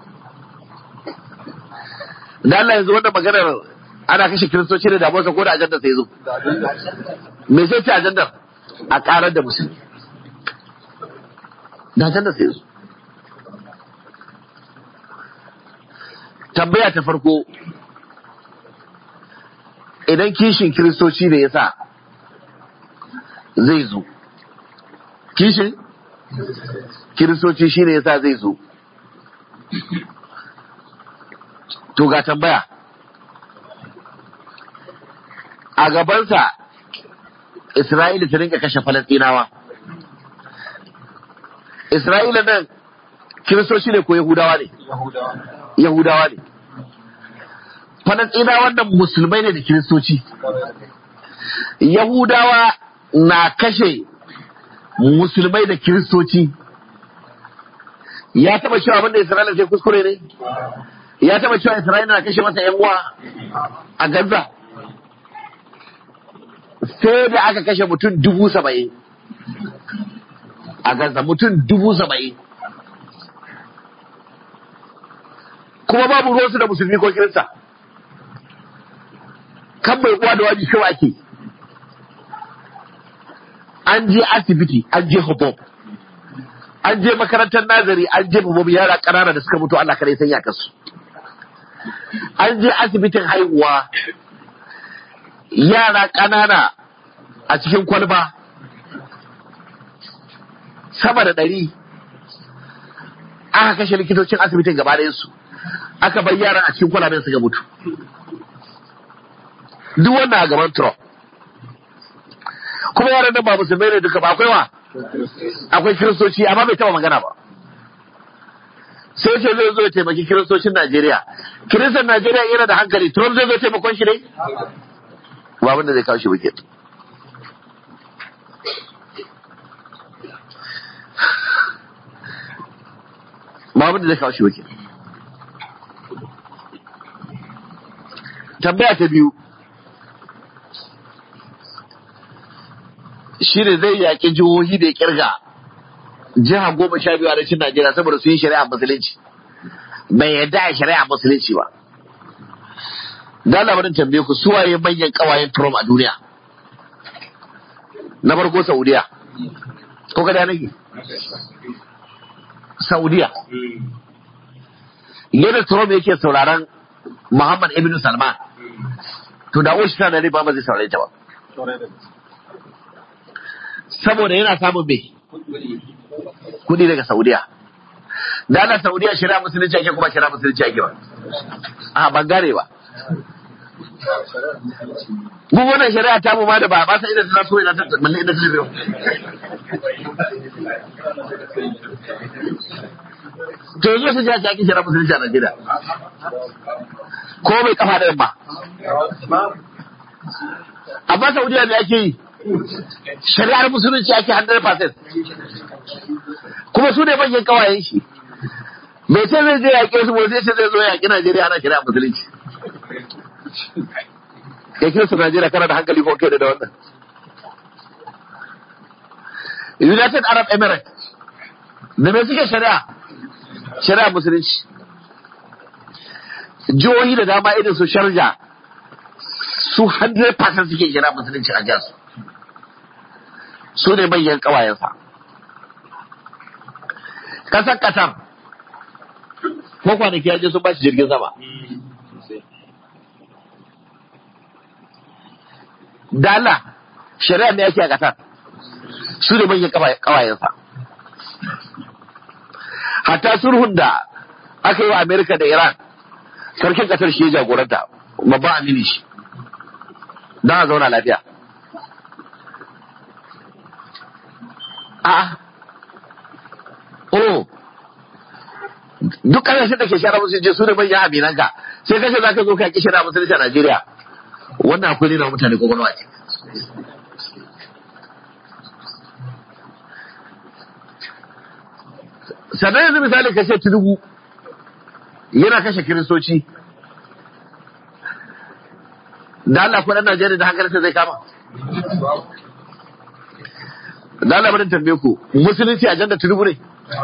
da Allah yanzu wannan maganar ana kashe kiristoci da damuwarsa ko da ajandar sai zo me sai ce ajandar a karar da musulmi da ajandar sai zo tambaya ta farko idan kishin kiristoci ne ya sa zai zo kishin kiristoci shi ne ya sa zai zo to ga tambaya a gabansa Isra'ila ta rinka kashe Falastinawa. Isra'ila nan kiristoci ne ko Yahudawa ne? Yahudawa ne. Falastinawa nan musulmai ne da kiristoci. Yahudawa na kashe musulmai da kiristoci. Ya taba cewa abinda Isra'ila sai kuskure ne? Ya taba cewa Isra'ila na kashe masa 'yan uwa a Gaza. sai da aka kashe mutum dubu saba'in a Gaza mutum dubu saba'in kuma babu ruwansu da musulmi ko kirista kan mai uwa da waji kawai ake an je asibiti an je hubab an je makarantar nazari an je hubab yara ƙanana da suka mutu Allah kare sanya kasu an je asibitin haihuwa yara ƙanana a cikin kwalba sama da ɗari aka kashe likitocin asibitin gaba su aka bar yaran a cikin kwalaben suka mutu duk wannan a gaban Trump kuma yaran nan ba musulmai ne duka ba akwai wa akwai kiristoci amma bai taba magana ba sai ce zai zo ya taimaki kiristocin Najeriya kiristan Najeriya yana da hankali Trump zai zo taimakon shi ne ba abin da zai kawo shi wicket ba abin da zai kawo shi wicket tambaya ta biyu shi ne zai yaƙi jihohi da ya kirga jiha goma sha biyu a rashin Najeriya saboda su yi shari'a musulunci bai yadda a shari'a musulunci ba da labarin tambaye ku suwaye manyan kawayen Trump a duniya na farko Saudiya ko kada nake Saudiya yadda Trump yake sauraron Muhammad ibn Salman to da wasu tana ne ba ma zai saurare ta ba saboda yana samun me kudi daga Saudiya da ana Saudiya shari'a musulunci ake kuma shari'a musulunci ake ba a ban gane ba mu wannan shari'a ta mu ma da ba ba sai idan ta so ina ta balle idan ta biyo to yanzu su ji ake shari'a musulunci a Najeriya ko bai kafa da yamma amma Saudiya ne ake yi shari'ar musulunci ake 100% kuma su ne manyan kawayen shi mai ce zai je yaƙe su zai ce zai zo yaƙi Najeriya ana shari'a musulunci ya kira su Najeriya kana da hankali ko kai da wannan United Arab Emirates da me suke shari'a shari'a musulunci jihohi da dama irin su sharja su 100% suke shari'a musulunci a jasu su ne manyan kawayensa kasar Qatar ko kwanaki ya je sun ba shi jirgin sama da Allah shari'a ne yake a Qatar su ne manyan kawayensa hatta sulhun da aka yi wa Amerika da Iran sarkin Qatar shi ya jagoranta babban amini shi don a zauna lafiya a oh duk ƙasashen da ke shara musulunci su ne manyan aminanka sai kashe za ka zo ka ki shara musulunci a Najeriya wannan akwai nuna mutane kwakwalwa ce sannan yanzu misali kashe tinubu yana kashe kiristoci da Allah kuɗin Najeriya da hankalinsa zai kama da Allah bari tambaye ku musulunci ajanda tinubu ne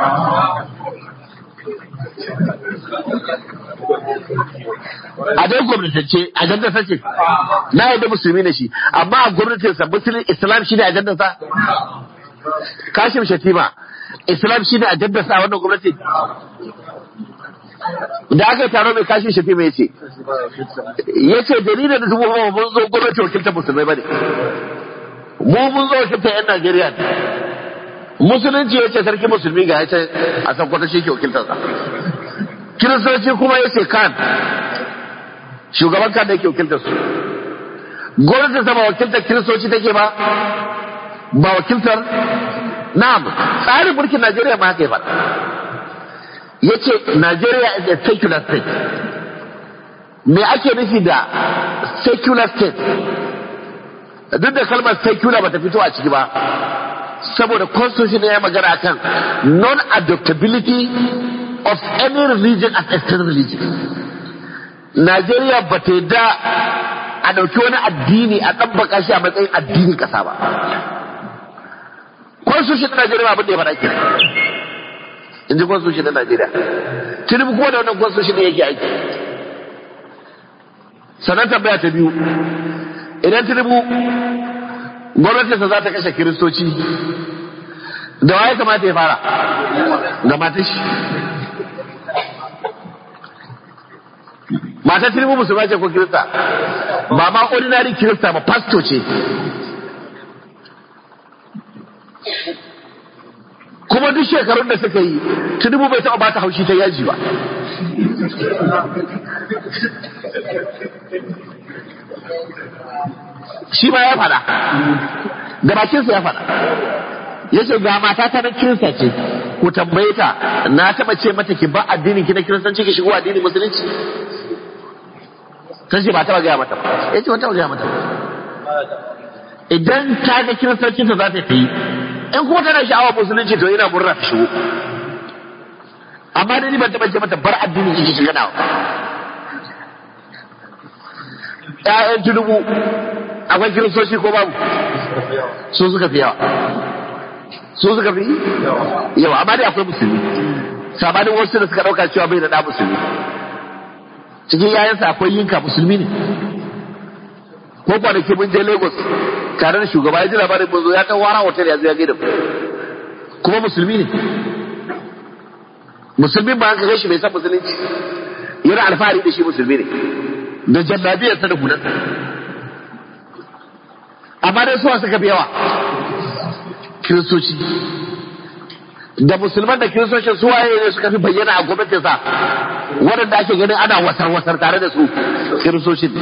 a dai gwamnatance ajandar sa ce na yadda musulmi ne shi amma a gwamnatin sa musulun islam shine ajandar sa kashim shatima islam shine ajandar sa a wannan gwamnati da aka yi taro mai kashim shatima yace yace dalilin da zuwa ba mun zo gwamnati wakiltar musulmai bane mu mun zo wakiltar yan Najeriya ne musulunci yace sarki musulmi ga yace a san kwata shi ke wakiltar sa kiristoci kuma yace kan shugaban kan da yake wakiltar su gwamnati sa ba wakiltar kiristoci take ba ba wakiltar na'am tsarin mulkin Najeriya ma haka ya faɗa yace Najeriya is a secular state me ake nufi da secular state duk da kalmar secular bata fito a ciki ba saboda constitution ya magana akan non-adoptability of any religion as external religion Najeriya ba ta yadda a ɗauki wani addini a ɗabbaka shi a matsayin addinin ƙasa ba. Constitution na Najeriya abin da ya faɗa kenan. In ji Constitution na Najeriya. Tinubu kuma da wannan Constitution ne yake aiki. Sannan tambaya ta biyu. Idan Tinubu gwamnatinsa za ta kashe Kiristoci, da waye kamata ya fara? Ga matashi. matar tiribu musulma ce ko kirista ba ma ordinary kirista ba pasto ce kuma duk shekarun da suka yi tinubu bai taɓa bata haushi ta yaji ba shi ma ya faɗa da bakinsa ya faɗa ya ce ga mata ta na kirista ce ku tambaye ta na taɓa ce mata ki ba addinin ki na kiristanci ki shigo addinin musulunci ta ce ba taɓa gaya mata ba ya ce ba taɓa gaya mata ba idan ta ga kiristancin ta za ta yi in kuma tana sha'awa musulunci to yana murna ta shigo amma da ni ban taɓa ce mata bar addinin ki shiga nawa ƴaƴan tunubu akwai kiristoci ko babu su suka fi yawa su suka fi yawa amma dai akwai musulmi sabanin wasu da suka ɗauka cewa bai da ɗa musulmi cikin yayansa akwai yinka musulmi ne ko kwanaki mun je lagos tare da shugaba ya ji labarin mun zo ya ta wara hotel ya zo ya gaida kuma musulmi ne musulmin ba ka gashi bai san musulunci yana alfahari da shi musulmi ne da jallabiyarsa da hulansa amma dai suwa suka fi yawa kiristoci da musulman da kiristocin su waye ne suka fi bayyana a gwamnatinsa waɗanda ake ganin ana wasar-wasar tare da su kiristocin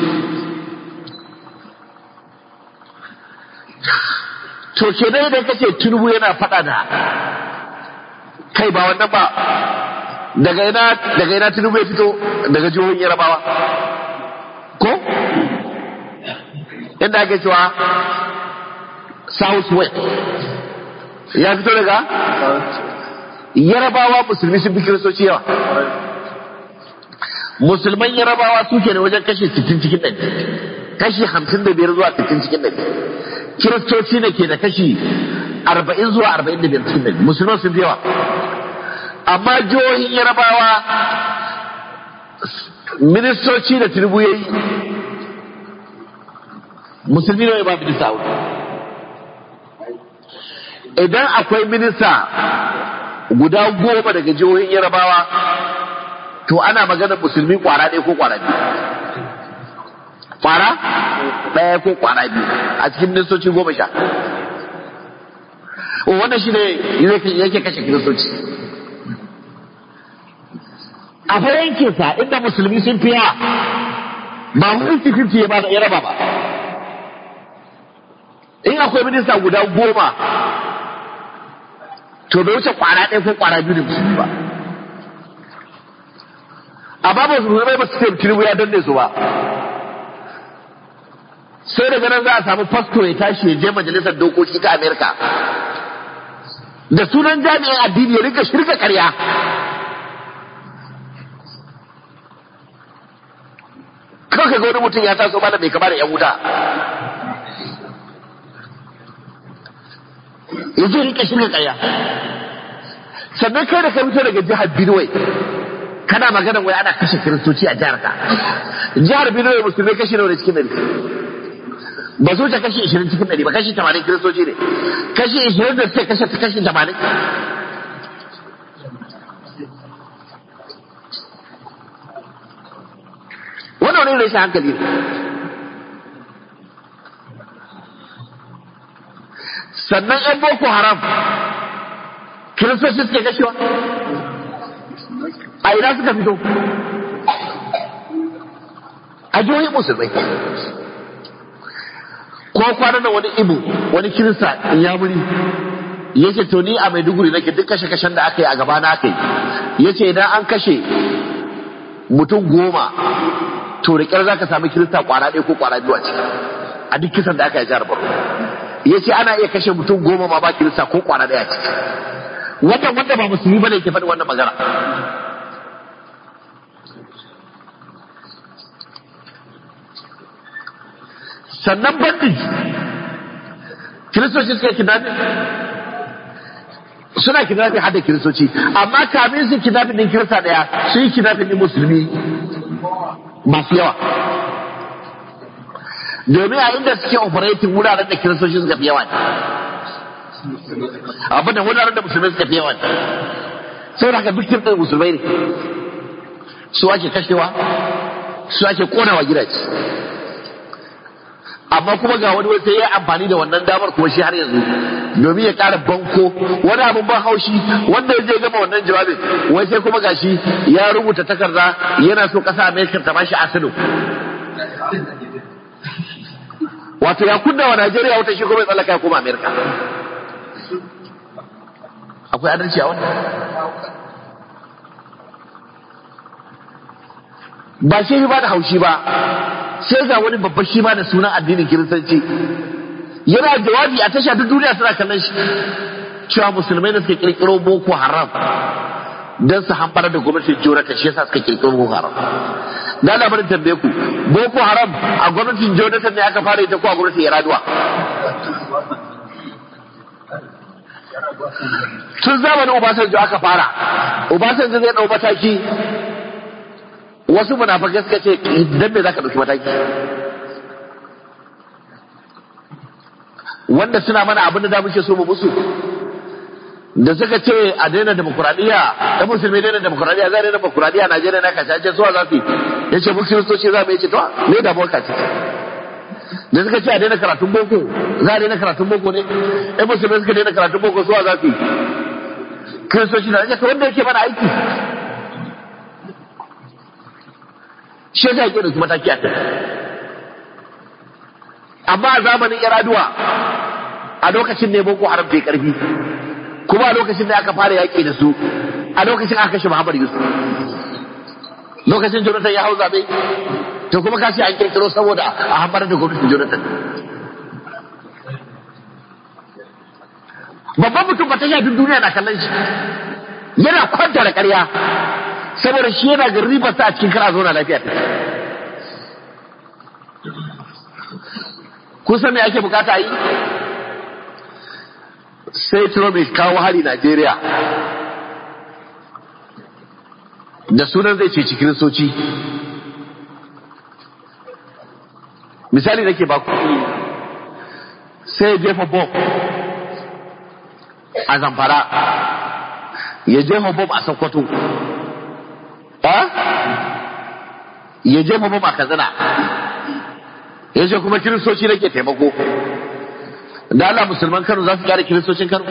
to ke dai da kace tunubu yana faɗa da kai ba wannan ba daga ina daga ina tunubu ya fito daga jihohin yarabawa ko inda ake cewa south west ya fito daga yarabawa musulmi sun fi kiristoci yawa musulman yarabawa suke da wajen kashe 60 cikin ɗari kashi 55 zuwa 60 cikin ɗari kiristoci ne ke da kashi 40 zuwa 45 cikin ɗari musulman sun fi yawa amma jihohin yarabawa ministoci da tinubu ya yi musulmi ne ba minista a idan akwai minista guda goma daga jihohin yarabawa to ana maganar musulmi kwara ɗaya ko kwara biyu kwara ɗaya ko kwara biyu a cikin ministoci goma sha wannan shi ne yake kashe kiristoci a fa yankinsa inda musulmi sun fiya ba 50-50 ya raba ba in akwai minista guda goma to bai wuce kwara ɗaya ko kwara biyu da musulmi ba amma ba su zama ba su ce tinubu ya danne su ba sai daga nan za a samu fasto ya tashi ya je majalisar dokoki ta amerika da sunan jami'in addini ya rika shirka karya kawai ga wani mutum ya taso mana bai kama da yan wuta ya je rika shirka karya sannan kai da ka fito daga jihar Benue kana magana wai ana kashe kiristoci a jihar ka jihar Benue musulmai kashi nawa ne cikin dari ba su wuce kashi 20 cikin dari ba kashi 80 kiristoci ne kashi 20 da suke kashe kashi 80 wannan wani rashin hankali ne sannan yan boko haram kiristoci suke kashewa a ina suka fito a jihohin musulmai ko kwanan da wani ibu wani kirista ya muri ya ce to ni a maiduguri nake duk kashe kashen da aka yi a gaba na aka yi ya ce idan an kashe mutum goma to da kyar za ka sami kirista kwana ɗaya ko kwana biyu a ciki a duk kisan da aka yi jihar Borno ya ce ana iya kashe mutum goma ma ba kirista ko kwana ɗaya a ciki wannan wanda ba musulmi bane ke faɗi wannan magana sannan bandit kiristoci suka kidnapping suna kidnapping hada kiristoci amma kamin su kidnapping din kirista daya su yi kidnapping din musulmi masu yawa domin a inda suke operating wuraren da kiristoci suka fi yawa abin da wuraren da musulmai suka fi yawa sai haka victim din musulmai ne su ake kashewa su ake konawa gidaje amma kuma ga wani wata ya amfani da wannan damar kuma shi har yanzu domin ya ƙara banko wani abin ban haushi wanda ya je gama wannan jawabin wai sai kuma gashi ya rubuta takarda yana so ƙasa Amerika ta bashi asino wato ya kunna wa Najeriya wata shi kuma ya tsallaka ya koma Amerika akwai adalci a wannan ba shi ba da haushi ba sai ga wani babban shi ma da sunan addinin kiristanci yana jawabi a tasha duk duniya suna kallon shi cewa musulmai da suka kirkiro boko haram don su hambar da gwamnatin jonathan shi yasa suka kirkiro boko haram na labarin tambaye ku boko haram a gwamnatin jonathan ne aka fara ita ko a gwamnatin yaraduwa tun zamanin obasanjo aka fara obasanjo zai dau mataki wasu munafakai suka ce dan me zaka dauki mataki wanda suna mana abin da da muke so mu musu da suka ce a daina demokuraɗiyya da musulmi daina demokuraɗiyya za daina demokuraɗiyya a Najeriya na kashe ce suwa za su yi ya ce mu kiristoci za mu yi ce to me da boka ce da suka ce a daina karatun boko za a daina karatun boko ne ɗan musulmi suka daina karatun boko suwa za su yi kiristoci na ce wanda yake mana aiki shi yasa yake da mataki a kai amma a zamanin yaraduwa a lokacin ne boko haram bai karfi kuma a lokacin da aka fara yaƙi da su a lokacin aka kashe Muhammad Yusuf lokacin Jonathan ya hau zabe to kuma ka ce an kirkiro saboda a hambar da gwamnatin Jonathan babban mutum ba ta duk duniya na kallon shi yana kwanta da ƙarya saboda shi yana ga ribar sa a cikin kara zauna lafiya kun san me ake bukata yi sai Trump ya kawo hari Najeriya da sunan zai ce cikin soci misali nake baku sai ya jefa bomb a zamfara ya jefa bomb a Sokoto ya jefa bomb a Katsina ya ce kuma kiristoci nake taimako da Allah musulman Kano za su kyara kiristocin Kano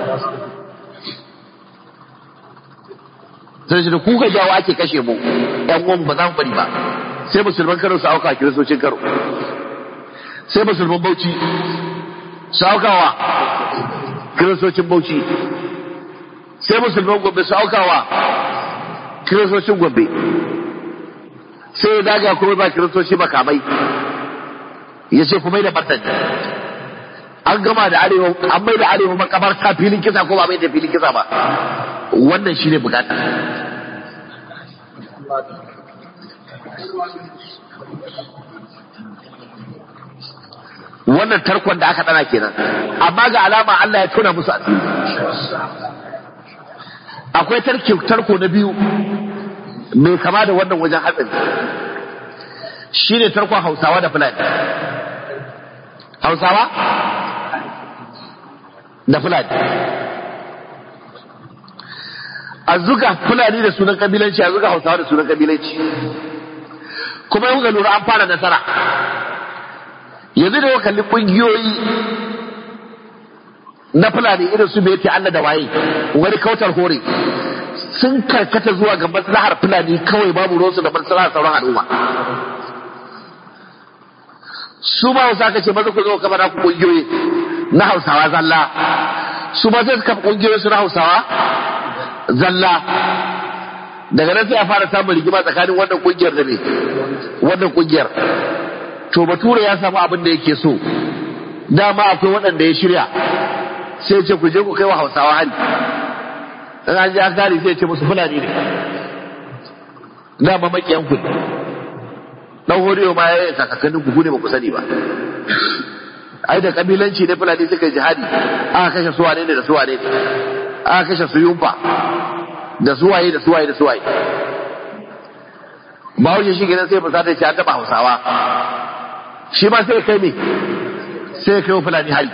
sai shi da kuka jawo ake kashe mu ɗan uwan ba za mu bari ba sai musulman Kano su auka kiristocin Kano sai musulman Bauchi su aukawa kiristocin bauchi sai musulman gombe su aukawa kiristocin gombe sai ya daga kuma ba kiristoci makamai ya ce kuma da martani an gama da arewa an mai da arewa makabarta filin kisa ko ba mai da filin kisa ba wannan shine bukata wannan tarkon da aka dana kenan amma ga alama Allah ya tona musu asiri akwai tarki tarko na biyu mai kama da wannan wajen hatsari shine tarkon Hausawa da Fulani Hausawa da Fulani a zuga Fulani da sunan kabilanci a zuga Hausawa da sunan kabilanci kuma yau ga lura an fara nasara yanzu da yau kalli kungiyoyi na fulani irin su bai Allah da waye wani kautar hore sun karkata zuwa ga maslahar fulani kawai babu ruwansu da maslahar sauran al'umma su ma wasu aka ce maza ku zo kama na ku kungiyoyi na hausawa zalla su ma sai su kafa kungiyoyi su na hausawa zalla daga nan sai a fara samun rigima tsakanin wannan kungiyar da ne wannan kungiyar to bature ya samu abin da yake so dama akwai waɗanda ya shirya sai ce ku je ku kai wa hausawa hali in an ji an kare sai ce musu fulani ne dama makiyan ku dan horiyo ma ya yi kakakanin ku ne ba ku sani ba ai da kabilanci ne fulani suka yi jihadi aka kashe suwane ne da suwane ne aka kashe su yumfa da suwaye da suwaye da suwaye ba wuce shi gidan sai fusata ce an taɓa hausawa shi ma sai kai me sai kai wa fulani hali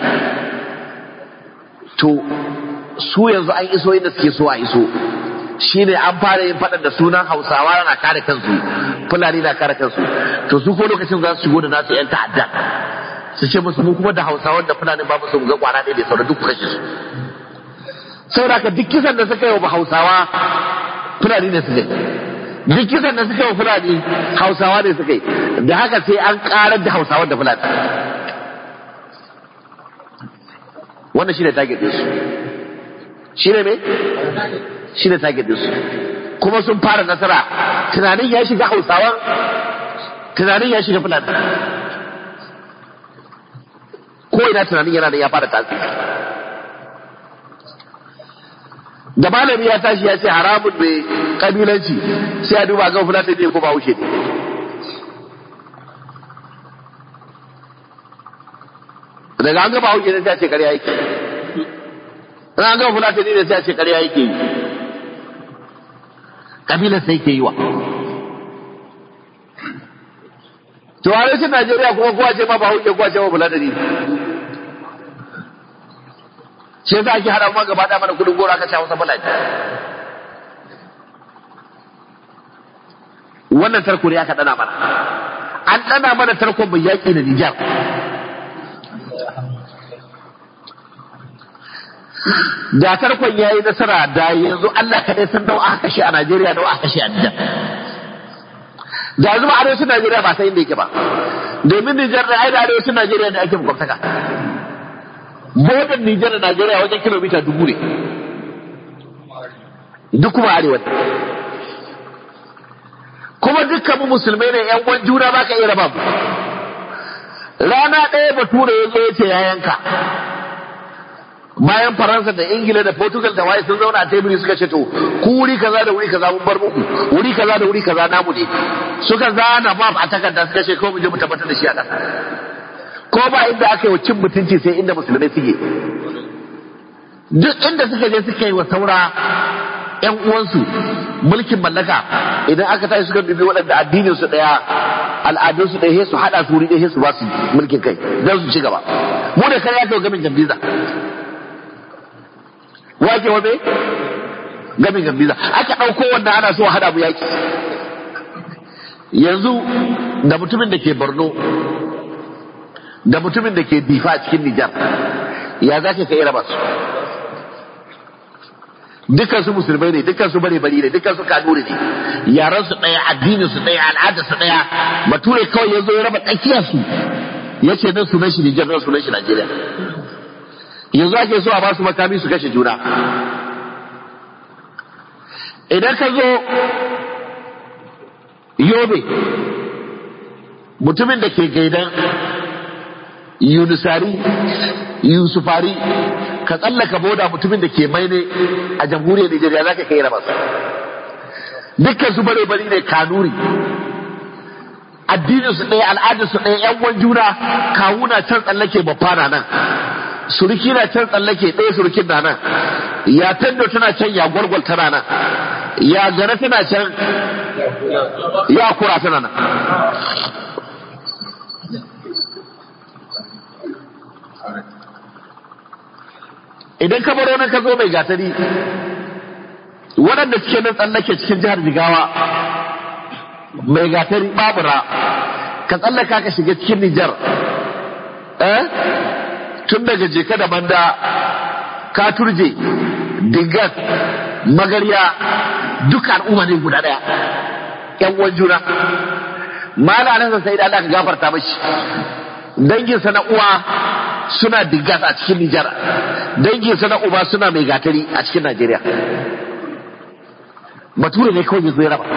to su yanzu an iso inda suke so a iso shi ne an fara yin faɗan da sunan hausawa na kare kansu fulani na kare kansu to su ko lokacin za su shigo da nasu yan ta'adda su ce musu mu kuma da hausawan da fulani ba musu ga kwana ɗaya da sauran duk kashe su saboda ka duk kisan da suka yi wa hausawa fulani ne suka yi duk kisan da suka yi wa fulani hausawa ne suka yi da haka sai an karar da hausawan da fulani wannan shi ne target ɗinsu shi ne me shi ne target ɗinsu kuma sun fara nasara tunanin ya shiga hausawan tunanin ya shiga fulani ko ina tunanin yana da ya fara tasiri da malami ya tashi ya ce haramun mai kabilanci sai a duba ga fulata ne ko ba wuce ne daga an gaba wuce ne sai a ce karya yake daga an gaba fulata ne sai a ce karya yake yi kabilan sai ke yi wa to a rashin najeriya kuma kowa ce ma ba wuce kowa ce ma fulata ne shi yasa ake hada ma gaba da mana kudin gora ka ci Hausa Fulani wannan tarko ne aka dana mana an dana mana tarkon mai yaki da Nijar da tarkon yayi nasara da yanzu Allah kadai san nawa aka kashe a Najeriya nawa aka kashe a Nijar da yanzu ba arewacin Najeriya ba sai inda yake ba domin Nijar da ai da arewacin Najeriya ne ake makwabtaka Bodan Nijar da Najeriya wajen kilomita dubu ne. Duk kuma arewa. Kuma dukkan mu musulmai ne ‘yan uwan juna ba ka iya raba mu. Rana ɗaya bature ya zo ya ce ya yanka. Bayan Faransa da Ingila da Portugal da waye sun zauna a teburi suka ce to ku wuri kaza da wuri kaza mun bar muku wuri kaza da wuri kaza namu ne suka zana map a takarda suka ce ko mu je mu tabbatar da shi a ƙasa ko ba inda aka yi wa cin mutunci sai inda musulmai suke duk inda suka je suka yi wa saura yan uwansu mulkin mallaka idan aka tashi suka dubi waɗanda addinin su ɗaya al'adun su ɗaya su haɗa su wuri ɗaya su ba su mulkin kai don su ci gaba mu da kare ya kai gamin gambiza wake wa me gamin gambiza aka ɗauko wannan ana so haɗa mu yaki yanzu da mutumin da ke borno da mutumin da ke difa a cikin Nijar ya za ka kai raba su dukkan su musulmai ne dukkan su bare bari ne dukkan su kanuri ne yaran su daya addinin su daya al'adar su daya bature kawai ya zo ya raba tsakiyar su ya ce nan sunan shi Nijar nan sunan shi Najeriya yanzu ake so a ba su makami su kashe juna idan ka zo yobe mutumin da ke gaidan yunusari yusufari ka tsallaka boda mutumin da ke maine a jamhuriyar nigeria za ka kai rabasa dukkan su bare bari ne kanuri addinin su ɗaya al'adar su ɗaya yan wan juna kawuna can tsallake bafana nan suruki na can tsallake ɗaya surukin na nan ya tando tana can ya gwargwal tana nan ya gane tana can ya kura tana nan idan ka baro nan ka zo mai gatari waɗanda suke nan tsallake cikin jihar jigawa mai gatari babura ka tsallaka ka shiga cikin nijar eh tun daga jeka da banda ka turje dingas magarya duka al'umma ne guda daya yan uwan juna mala nan sai da Allah ka gafarta mashi danginsa na uwa suna dingas a cikin Nijar danginsa na uba suna mai gatari a cikin Najeriya bature ne kawai zai raba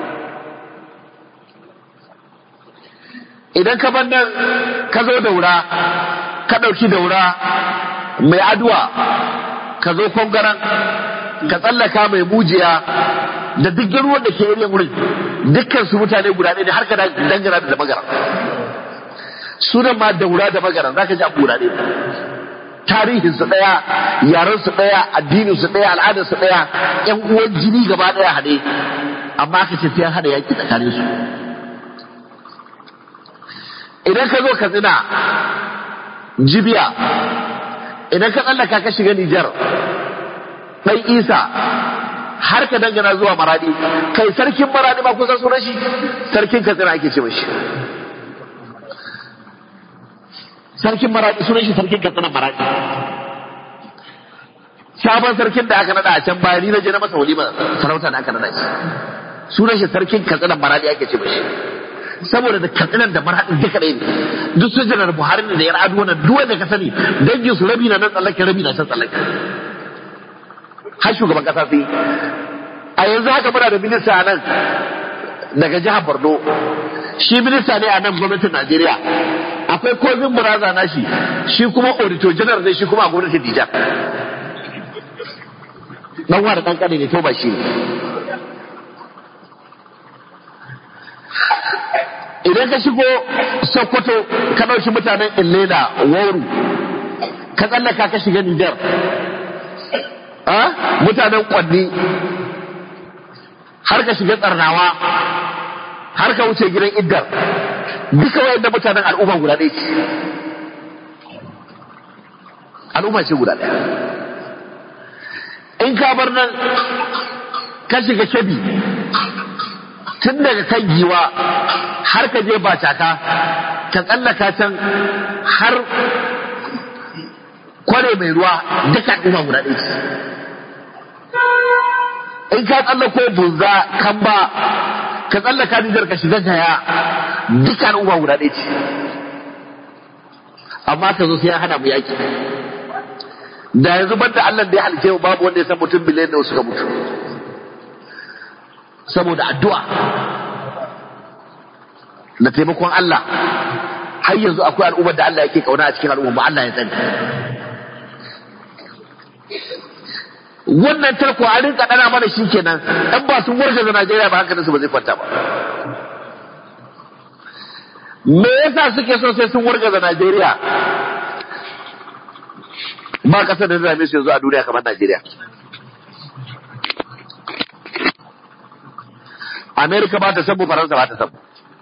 idan ka ban nan ka zo daura ka ɗauki daura mai aduwa ka zo kwangaren ka tsallaka mai mujiya da duk ruwan da ke yin wurin dukkan su mutane guda ne har ka dangana da magara sunan ma daura da magara za ka ji abu guda ne tarihin su daya yaren su daya addinin su daya al'adar su daya yan uwan jini gaba daya hade amma ka ce sai hada yaki tsakanin su idan ka zo ka tsina jibiya idan ka tsallaka ka shiga Nijar ɗan isa har ka dangana zuwa maradi kai sarkin maradi ba kusan sunan shi sarkin katsina ake ce mashi sarkin maradi sunan shi sarkin katsina maradi sabon sarkin da aka nada a can baya ni na je na masa walima sarauta da aka nada shi sunan shi sarkin katsina maradi ake ce mashi saboda da katsinan da marhaɗin duka ɗaya ne duk sun janar buhari ne da yar adu wannan duk wanda ka sani dangin su rabi na nan tsallake rabi na can tsallake har shugaban kasa sai a yanzu haka muna da minista a nan daga jihar borno shi minista ne a nan gwamnatin najeriya akwai kozin buraza na shi shi kuma auditor general ne shi kuma a gwamnatin dijar dan wa da dan kane ne to ba shi ne idan ka shigo sokoto ka ɗauki mutanen illena wauru ka tsallaka ka shiga nijar mutanen kwanni har ka shiga tsarnawa har ka wuce gidan iddar duka wayan da mutanen al'umma guda ɗaya ce al'umma ce guda ɗaya in ka bar nan ka shiga kebi tun daga kan giwa har ka je bacaka ka tsallaka can har kware mai ruwa duka al'umma guda ɗaya ce in ka tsallako bunza kan ba ka tsallaka nijar ka shiga gaya duka al'umma guda ɗaya ce amma ka zo sai ya hana mu yaki da yanzu banda Allah da ya halice mu babu wanda ya san mutum biliyan da suka mutu saboda addu'a da taimakon Allah har yanzu akwai al'ummar da Allah yake kauna a cikin al'umma ba Allah ya tsani wannan tarko a rinka dana mana shi kenan ɗan ba sun warga da Najeriya ba hankalin su ba zai kwanta ba me yasa suke so sai sun warga da Najeriya ba kasar da zame su yanzu a duniya kamar Najeriya Amerika ba ta sabu Faransa ba ta sabu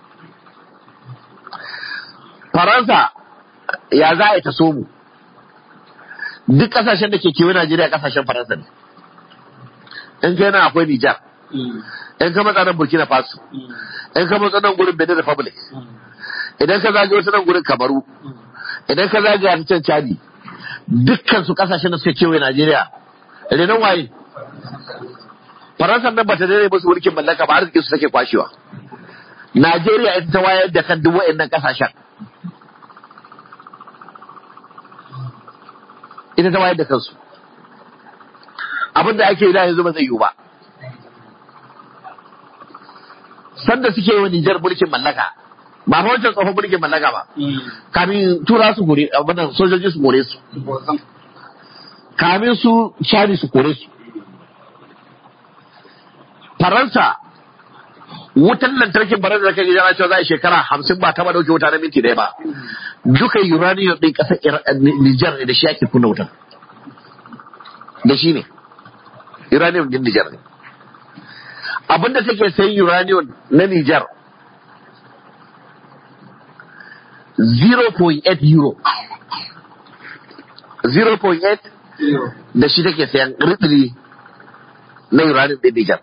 Faransa ya za a yi ta so mu duk kasashen da ke kewa Najeriya kasashen Faransa ne. In kai nan akwai Nijar, in ka matsa nan Burkina Faso, in ka matsa nan gurin Benin Republic, idan ka zage wasu nan gurin Kamaru, idan ka zage a can Chadi, dukkan su kasashen da suka kewaye Najeriya, renon waye? Faransa nan bata daidai musu mulkin mallaka ba arziki su take kwashewa. Najeriya ita ta wayar da kan duk wa'annan kasashen. ita ta wayar da kansu abin da ake yi da yanzu ba zai yiwu ba sanda suke yi wa Nijar mulkin mallaka ba fa wancan tsohon mulkin mallaka ba kamin tura su gore abin sojoji su gore su kamin su shari su kore su faransa wutan lantarkin faransa da kai jana cewa za a shekara hamsin ba taba dauke wuta na minti ɗaya ba duka uranium ɗin ƙasar Nijar ne da shi ake kunna wutan da shi ne uranium ɗin Nijar ne abinda take sayin uranium na Nijar 0.8 euro 0.8 da shi take sayan ridiri na uranium ɗin Nijar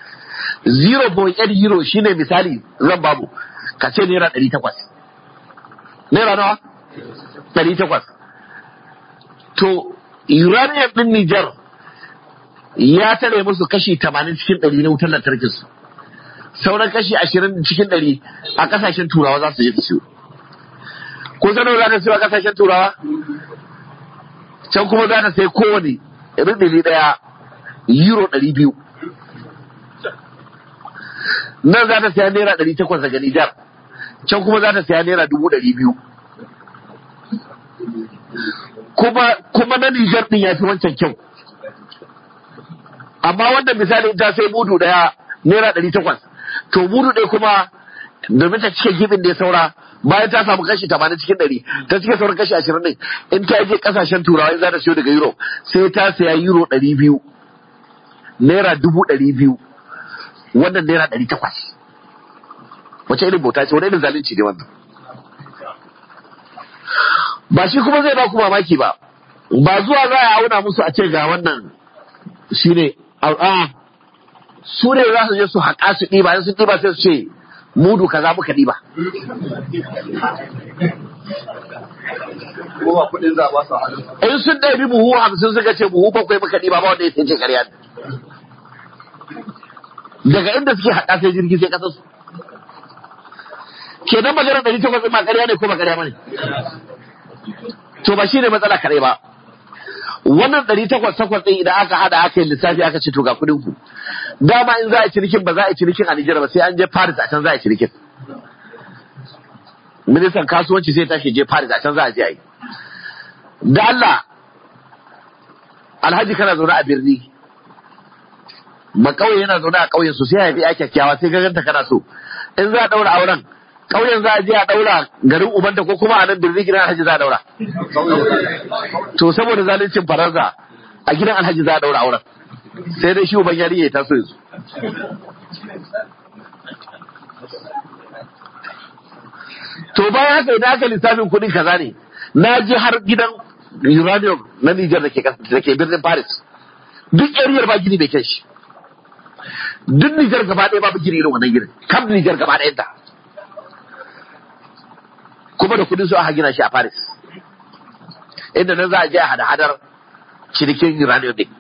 0.8 euro shine misali zan babu ka ce naira 800 naira nawa 800 to uranium ɗin Nijar ya tare musu kashi 80 cikin 100 na wutar lantarkin su sauran kashi 20 cikin 100 a kasashen turawa za su je su siyo ko sanar za ta siyo a kasashen turawa can kuma za ta sai kowane rindili daya euro 200 nan za ta saya naira 800 daga Nijar can kuma za ta saya naira 200 kuma kuma na Nijar din ya fi wancan kyau amma wanda misali ta sai mudu daya naira ɗari takwas to mudu ɗaya kuma domin ta cike gibin da ya saura bayan ta samu kashi tamanin cikin ɗari ta cike sauran kashi ashirin ɗin in ta je ƙasashen turawa in za ta siyo daga euro sai ta saya euro ɗari biyu naira dubu ɗari biyu wannan naira ɗari takwas wace irin bauta ce wani irin zalunci ne wannan ba shi kuma zai ba ku mamaki ba ba zuwa za a auna musu a ce ga wannan shi ne a su ne za su je su haƙa su ɗiba in sun ɗiba sai su ce mudu kaza muka ɗiba in sun ɗabi buhu hamsin suka ce buhu bakwai muka ɗiba ba wanda ya ce ƙarya daga inda suke haƙa sai jirgi sai ƙasar su kenan maganar ɗari takwas ma ƙarya ne ko ba ƙarya ba ne to ba shi ne matsala kare ba wannan ɗari takwas takwas ɗin idan aka haɗa aka yi lissafi aka ce to ga kuɗin ku dama in za a cinikin ba za a yi cinikin a Nijar ba sai an je Paris a can za a yi cinikin ministan kasuwanci sai tashi je Paris a can za a je a yi da Allah alhaji kana zaune a birni ba ƙauye yana zaune a ƙauyen su sai haifi ya kyakkyawa sai gaganta kana so in za a ɗaura auren ƙauyen za a je a ɗaura garin ubanta ko kuma a nan birni gidan alhaji za a ɗaura to saboda zaluncin faransa a gidan alhaji za a ɗaura auren sai dai shi uban yari ya taso yanzu to bayan haka idan aka lissafin kuɗin kaza ne na je har gidan uranium na Nijar da ke birnin Paris duk yariyar ba gini bai kai shi duk Nijar gaba ɗaya babu gini irin wannan gidan kam Nijar gaba ɗayan ta kuma da kudin su aka gina shi a Paris inda nan za a je a hada-hadar cinikin uranium din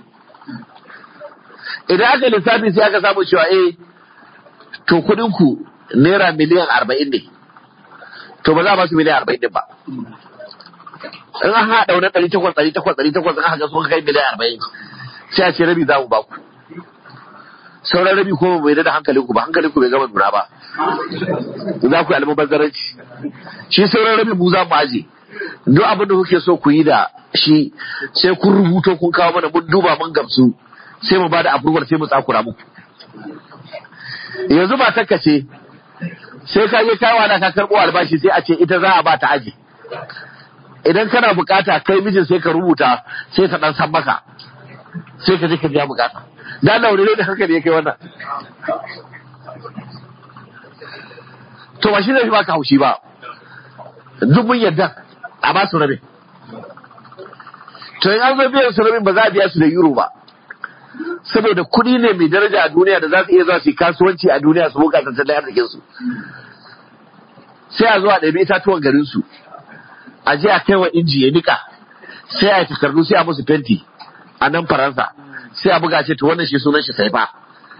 idan aka lissafi sai aka samu cewa eh to kudin ku naira miliyan arba'in ne to ba za a ba su miliyan arba'in din ba in an haɗa wani ɗari takwas ɗari takwas ɗari takwas in aka sun kai miliyan arba'in sai a ce rabi za mu ba ku sauran rabi ko bai da hankalin ku ba hankalin ku bai gama nuna ba za ku yi almubazzaranci shi sauran rabi mu za mu aje duk abin da kuke so ku yi da shi sai kun rubuto kun kawo mana mun duba mun gamsu sai mu ba da approval sai mu tsakura muku yanzu ba takka ce sai ka je kawo da ka karbo albashi sai a ce ita za a ba ta aji idan kana bukata kai mijin sai ka rubuta sai ka dan san maka sai ka je ka biya bukata da Allah wani da hankali ya kai wannan to ba shi ne ba ka haushi ba duk mun yadda a ba su rabe to in an zo biyan su rabin ba za a biya su da euro ba saboda kuɗi ne mai daraja a duniya da za su iya zuwa su yi kasuwanci a duniya su buƙata tattalin arzikin su sai a zo a ɗabi itatuwan garin su a je a kai wa inji ya nika sai a yi takardu sai a musu fenti a nan faransa sai a buga ce to wannan shi sunan shi sai ba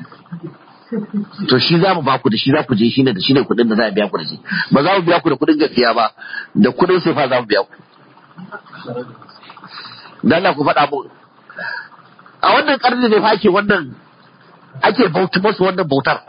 to shi za mu baku da shi za ku je shi ne da shi ne kuɗin da za a biya ku da shi ba za mu biya ku da kuɗin gaskiya ba da kuɗin sai fa za mu biya ku da Allah ku faɗa mu a wannan ƙarni ne fa ake wannan ake bauta masu wannan bautar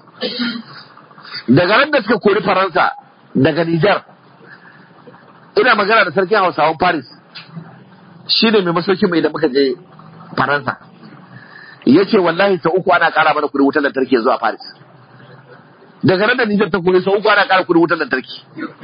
daga ran da suka kori faransa daga Nijar ina magana da sarkin hausawan Paris shi ne mai masauki mai da muka je faransa ya ce wallahi sau uku ana ƙara mana kudin wutar lantarki zuwa Paris daga nan da Nijar ta kore sau uku ana ƙara kudin wutar lantarki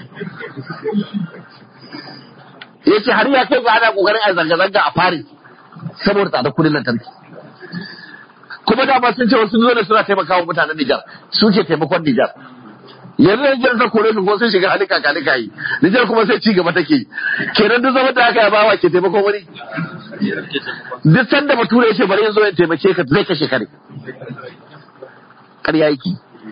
ya ce har ya kai ga ana ƙoƙarin a zanga-zanga a Paris saboda tsada kudin lantarki kuma dama sun ce wasu zo suna taimakawa mutanen Nijar su ke taimakon Nijar yanzu da Nijar ta kore su ko sun shiga halika kalika yi Nijar kuma sai ci gaba take kenan duk zaman da aka yi bawa ke taimakon wani duk sanda bature ce bari zo ya taimake ka zai kashe kare ƙarya yake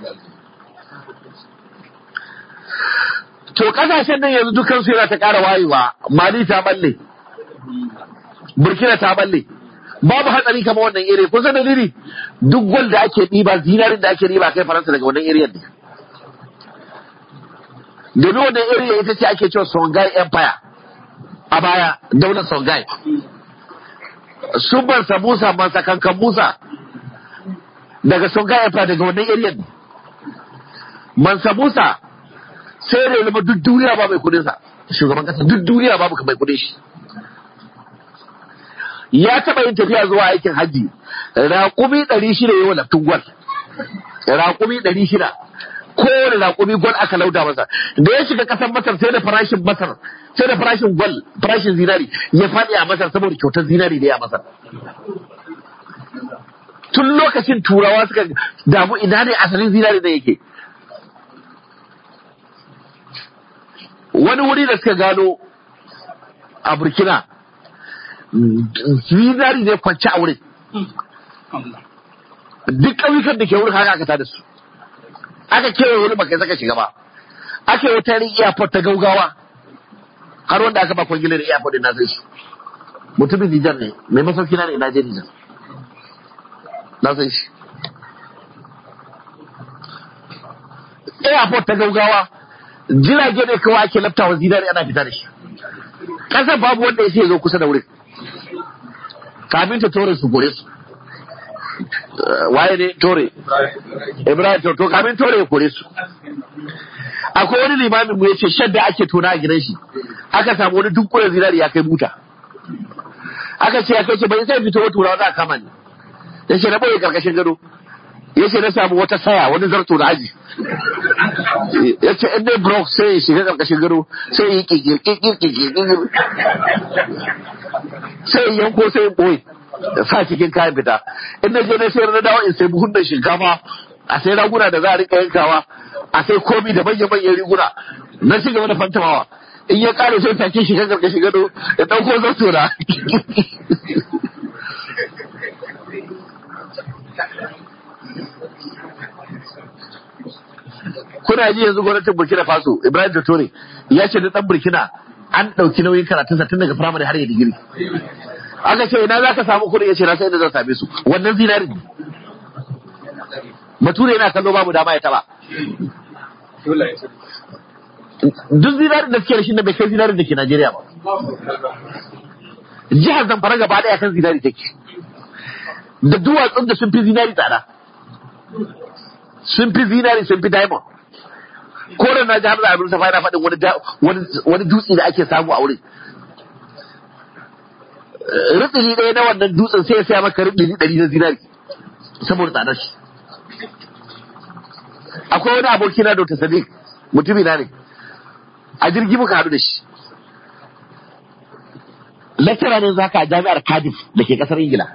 to kasashen nan yanzu dukkan su yana ta ƙara wayewa mali ta balle burkina ta balle babu hatsari kama wannan iri kusa dalili duk gwal da ake ɗiba zinarin da ake ɗiba kai faransa daga wannan iriyar ne domin wannan iriya ita ce ake cewa songhai empire a baya daular songhai sun samusa masa kankan musa daga songhai empire daga wannan iriyar ne mansa musa sai da zama duk duniya ba mai kudinsa shugaban kasa duk duniya babu mai kudin shi ya taɓa yin tafiya zuwa aikin hajji raƙumi ɗari shida yi wa laftin gwal raƙumi ɗari shida kowane raƙumi gwal aka lauda masa da ya shiga ƙasar masar sai da farashin masar sai da farashin gwal farashin zinari ya faɗi a masar saboda kyautar zinari da ya masar tun lokacin turawa suka damu ina ne asalin zinari da yake wani wuri da suka gano a burkina zinari ne kwanci a wurin duk ƙauyukan da ke wurin haka aka tada su aka kewaye wani baka saka shiga ba aka yi wata airport ta gaugawa har wanda aka ba kwangilar airport din na san shi mutumin Nijar ne mai masauki na ne na je Nijar na san shi airport ta gaugawa jirage ne kawai ake laftawa zinari ana fita da shi ƙasar babu wanda ya ce zo kusa da wurin kamin ta tore su gore su waye ne tore ibrahim to to kamin tore ya kore su akwai wani limamin mu yace shadda ake tona a gidan shi aka samu wani dukkan zinari ya kai buta aka ce ya kai ce bai sai fito wa turawa za a kama ni yace na boye karkashin gado yace na samu wata saya wani zarto da aji yace in dai brok sai ya shiga karkashin gado sai ya yi kikir sai yanko sai boye da sa cikin kayan fita in na je na sayar na dawo in sai buhun da shinkafa a sai raguna da za a rika yankawa a sai komi da manyan manyan riguna na ci gaba da fantamawa in ya kare sai take shiga karkashin gado ya dauko zarto na kuna ji yanzu gwamnatin burkina faso ibrahim Totore ya ce da dan burkina an ɗauki nauyin karatunsa tun daga firamare har ya digiri aka ce ina za ka samu kuɗi ya ce na sai da zan same su wannan zinari ne bature yana kallo babu dama ya taba duk zinarin da suke da shi na bai kai zinarin da ke Najeriya ba jihar Zamfara gaba ɗaya kan zinari take da duwatsun da sun fi zinari tsada sun fi zinari sun fi diamond ko da na ji hamza abin safa yana faɗin wani dutse da ake samu a wurin ritsili ɗaya na wannan dutsen sai ya saya maka ritsili ɗari na zinari saboda tsadar shi akwai wani aboki na Dr. Sadiq mutumi na ne a jirgi muka haɗu da shi lecturer ne zaka a jami'ar Cardiff da ke ƙasar Ingila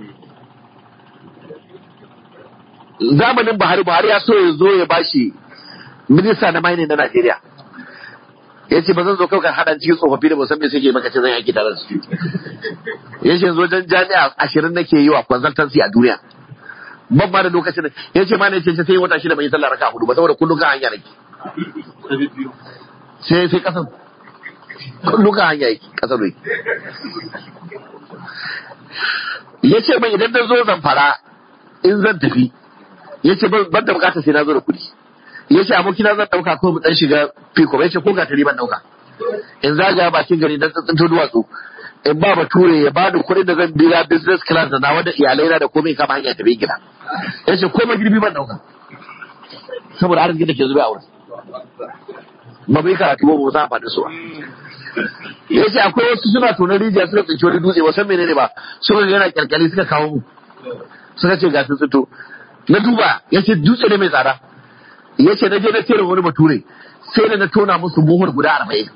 zamanin Buhari Buhari ya so ya zo ya bashi minista na mining na Najeriya ya ce ba zan zo kawai haɗa cikin tsofaffi da musamman suke maka ce zan yaki tare su ya ce zo jan jami'a ashirin nake yi wa consultancy a duniya ban ma da lokacin da ya ce ma ne ce sai wata shida bai sallah raka hudu ba saboda kullum kan hanya nake sai sai kasan kullum kan hanya yake kasar yake ya ce mai idan na zo zamfara in zan tafi ya ce ban da bukatar sai na zo da kuɗi ya ce abokina zan ɗauka ko mu ɗan shiga fiko ya ce ko gatari ban ɗauka in zagaya bakin gari don tsintsinto duwatsu in ba bature ya bani kuɗin da zan biya business class da nawa da iyalai na da komai kama hanya tafi gida ya ce komai girbi ban dauka saboda arziki da ke zube a wurin ba bai karatu ba ba za a faɗi su ba ya ce akwai wasu suna tonar rijiya suka tsinci wani dutse wasan menene ba suka ga yana kyalkyali suka kawo mu suka ce ga sun tsito na duba ya ce dutse ne mai tsada ya ce na je na tere wani bature sai da na tona musu buhur guda arba'in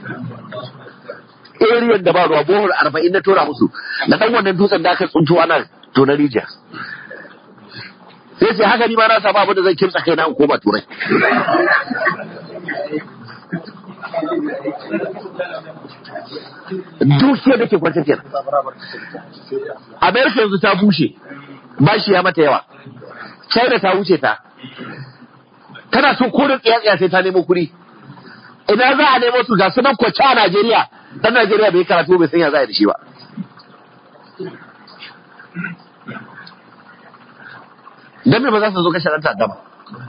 ariyan da ba ruwa buhur arba'in na tona musu na ɗan wannan dutsen da aka tsunto ana tonar rijiya sai ce haka ni ma na samu abin da zan kimsa kai na in koma turai dukiyar da ke kwanta kenan amerika yanzu ta bushe bashi ya mata yawa china ta wuce ta tana so ko da tsaya sai ta nemo kuɗi idan za a nemo su ga su nan kwace a najeriya dan najeriya bai karatu bai san ya za a yi da shi ba dan me ba za su zo kashe ɗan ta'adda ba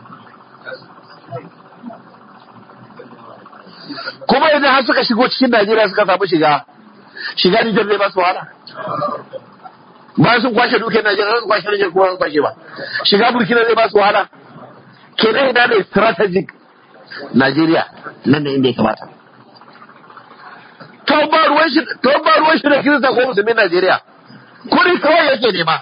kuma idan har suka shigo cikin Najeriya suka samu shiga shiga Nijar zai ba su wahala bayan sun kwashe dukiyar Najeriya sun kwashe Nijar kuma sun kwashe ba shiga Burkina zai ba su wahala kenan ina ne strategic Najeriya nan da inda ya kamata to ba ruwan shi to ba ruwan shi da Kirista ko musulmin Najeriya kuri kawai yake nema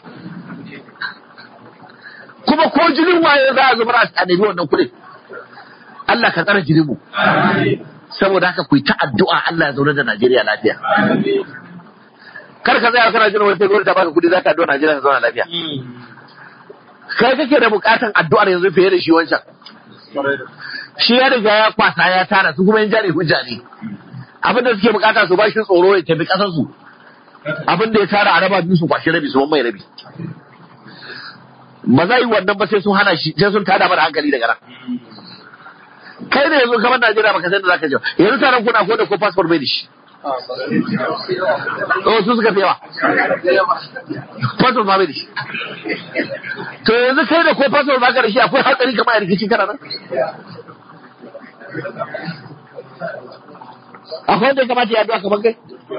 kuma ko jinin waye za a zubar a nemi wannan kuɗin Allah ka tsara jinin mu saboda haka ku yi ta addu'a Allah ya zaune da Najeriya lafiya. Kar ka tsaya kana jin wani sai gwamnati ta baka kudi zaka addu'a Najeriya ta zauna lafiya. Kai kake da bukatan addu'ar yanzu fiye da shi wancan. Shi ya riga ya kwasa ya tara su kuma yan jari hujja ne. Abin da suke bukata su ba shi tsoro ya tafi kasar su. Abin da ya tara a raba biyu su kwashi rabi su mai rabi. Ba za yi wannan ba sai sun hana shi sai sun tada mana hankali daga nan. kai ne yanzu kamar Najeriya baka san da zaka je yanzu taron kuna ko da ko passport bai da shi oh su suka fi yawa passport ma bai da shi to yanzu kai da ko passport baka da shi akwai hatsari kamar a rikici kana nan akwai wanda ya kamata ya addu'a kamar kai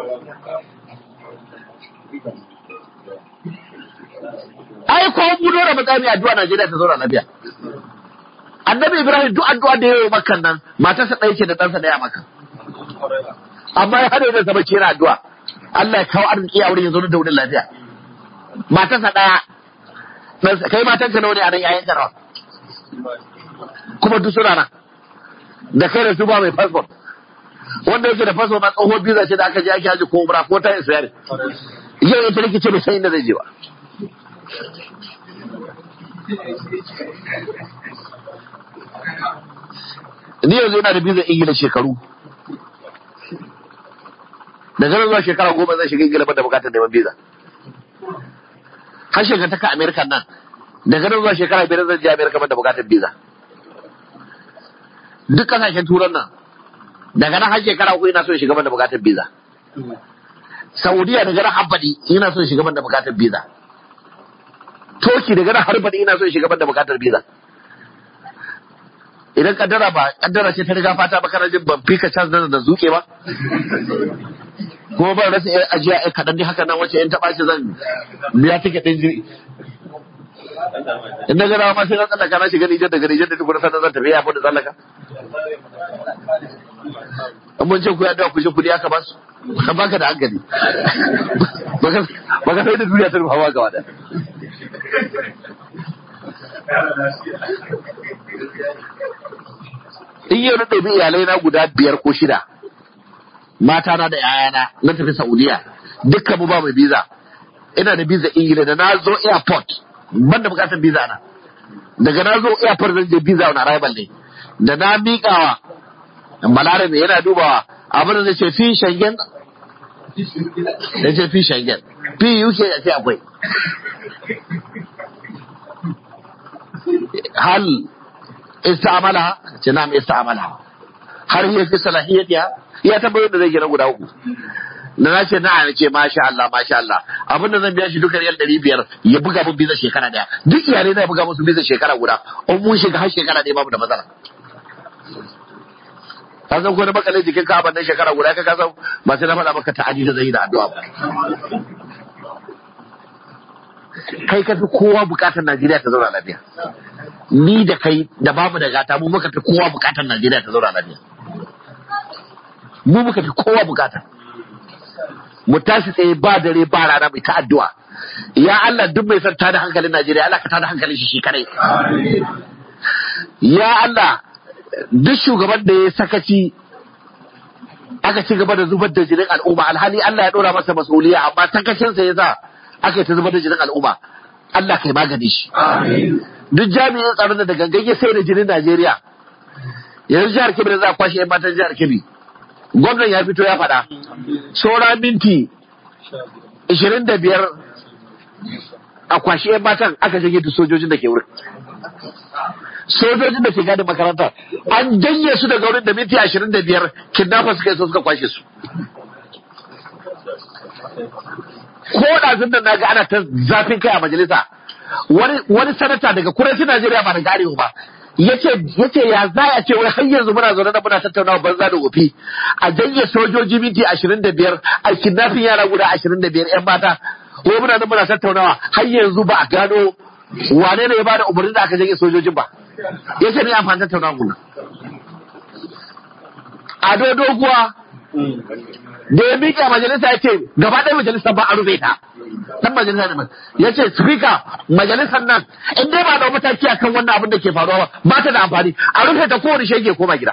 ai ko budo da matsami addu'a Najeriya ta zauna lafiya annabi ibrahim duk addu'a da yayi makan nan matarsa ɗaya ce da ɗansa ɗaya maka amma ya hada da zama kira addu'a Allah ya kawo arziki a wurin ya zo da wurin lafiya matarsa ɗaya kai matanka nawa ne a nan yayin ka nawa kuma duk suna nan da kai da su ba mai fasfot wanda yake da fasfot ma tsohon biza ce da aka je ake haji ko umra ko ta isa yare yau ita rikice bai san inda zai je ba ni yanzu yana da bizar ingila shekaru daga nan zuwa shekara goma zan shiga ingila da bukatar neman biza har shekara ta amerika nan daga nan zuwa shekara biyar zan je amerika da bukatar biza duk kasashen turan nan daga nan har shekara uku ina so shiga da bukatar biza saudiya daga nan habbadi ina so shiga da bukatar biza toki daga nan harbadi ina so shiga da bukatar biza idan kaddara ba kaddara ce ta riga fata ba kana jin ban fika chance nan da zuke ba kuma ban rasa yan ajiya ai kadan dai haka nan wace yan taba shi zan biya ticket din jiri in daga rawa ma sai na tsallaka na shiga Nijar daga Nijar da duk wani sanar zan tafi ya da tsallaka an mun ce ku ya dawa ku je kudi aka ba su kan baka da hankali baka sai da duniya ta rufa ba gaba da in yau na ɗabi iyalai na guda biyar ko shida mata na da yayana na tafi saudiya dukkan mu ba mai biza ina da biza ingila da na zo airport ban da bukatar biza na daga na zo airport zan je biza on arrival ne da na miƙawa balarabe yana dubawa abin da zai ce fi shangen da ce fi shangen fi uk ya ce akwai hal istamala ce na istamala har yi fi salahiyatiya ya tabbatar da zai gina guda uku da na ce na ce masha Allah masha Allah abinda zan biya shi duka riyal ɗari biyar ya buga mun biza shekara daya duk iyalai na ya buga musu biza shekara guda in mun shiga har shekara ɗaya babu da matsala ka san ko da makalin jikin ka ban shekara guda ka san ba sai na faɗa maka ta'adi da zai da addu'a ba kai ka fi kowa bukatar Najeriya ta zauna lafiya ni da kai da babu da gata mu muka fi kowa bukatar Najeriya ta zauna lafiya mu muka fi kowa bukata mu tashi tsaye ba dare ba rana mai ta addu'a ya Allah duk mai son tada hankalin Najeriya Allah ka tada hankalin shi shi kadai ya Allah duk shugaban da ya sakaci aka ci gaba da zubar da jinin al'umma alhali Allah ya dora masa masuliya amma sakacinsa ya sa aka yi ta zubar da jinin al'umma Allah kai magani shi duk jami'in tsaron da gangan ya sai da jinin Najeriya yanzu jihar Kebbi da za a kwashe 'yan matan jihar Kebbi gwamnan ya fito ya faɗa saura minti 25 a kwashe 'yan matan aka jage da sojojin da ke wurin sojojin da ke gadin makaranta an janye su daga wurin da minti 25 kidnappers suka yi so suka kwashe su ko ɗazun da na ga ana ta zafin kai a majalisa wani sanata daga kudancin Najeriya ba daga arewa ba yace yace ya za a ce wai har yanzu muna zaune da muna tattaunawa banza da wofi a janye sojoji minti 25 a kidnapping yara guda 25 yan mata ko muna nan muna tattaunawa har yanzu ba a gano wane ne ya bada umarnin da aka janye sojojin ba yace ne amfani tattaunawa mun ado doguwa da ya miƙa majalisa ya ce gaba ɗaya majalisa ba a rufe ta dan majalisa ne ya ce speaker majalisar nan in dai ba da mataki a kan wannan abin da ke faruwa ba ba ta da amfani a rufe ta kowane shege koma gida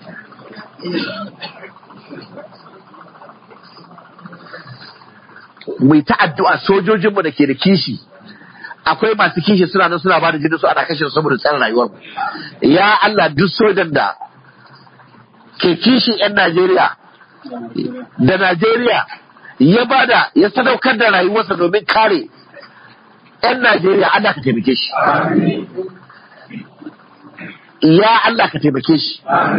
mai ta addu'a sojojinmu da ke da kishi akwai masu kishi suna nan suna ba da jini su ana kashe saboda tsarin rayuwar ya Allah duk sojan da ke kishi 'yan Najeriya da Najeriya ya bada ya sadaukar da rayuwarsa domin kare 'yan Najeriya Allah ka taimake shi. Ya Allah ka taimake shi.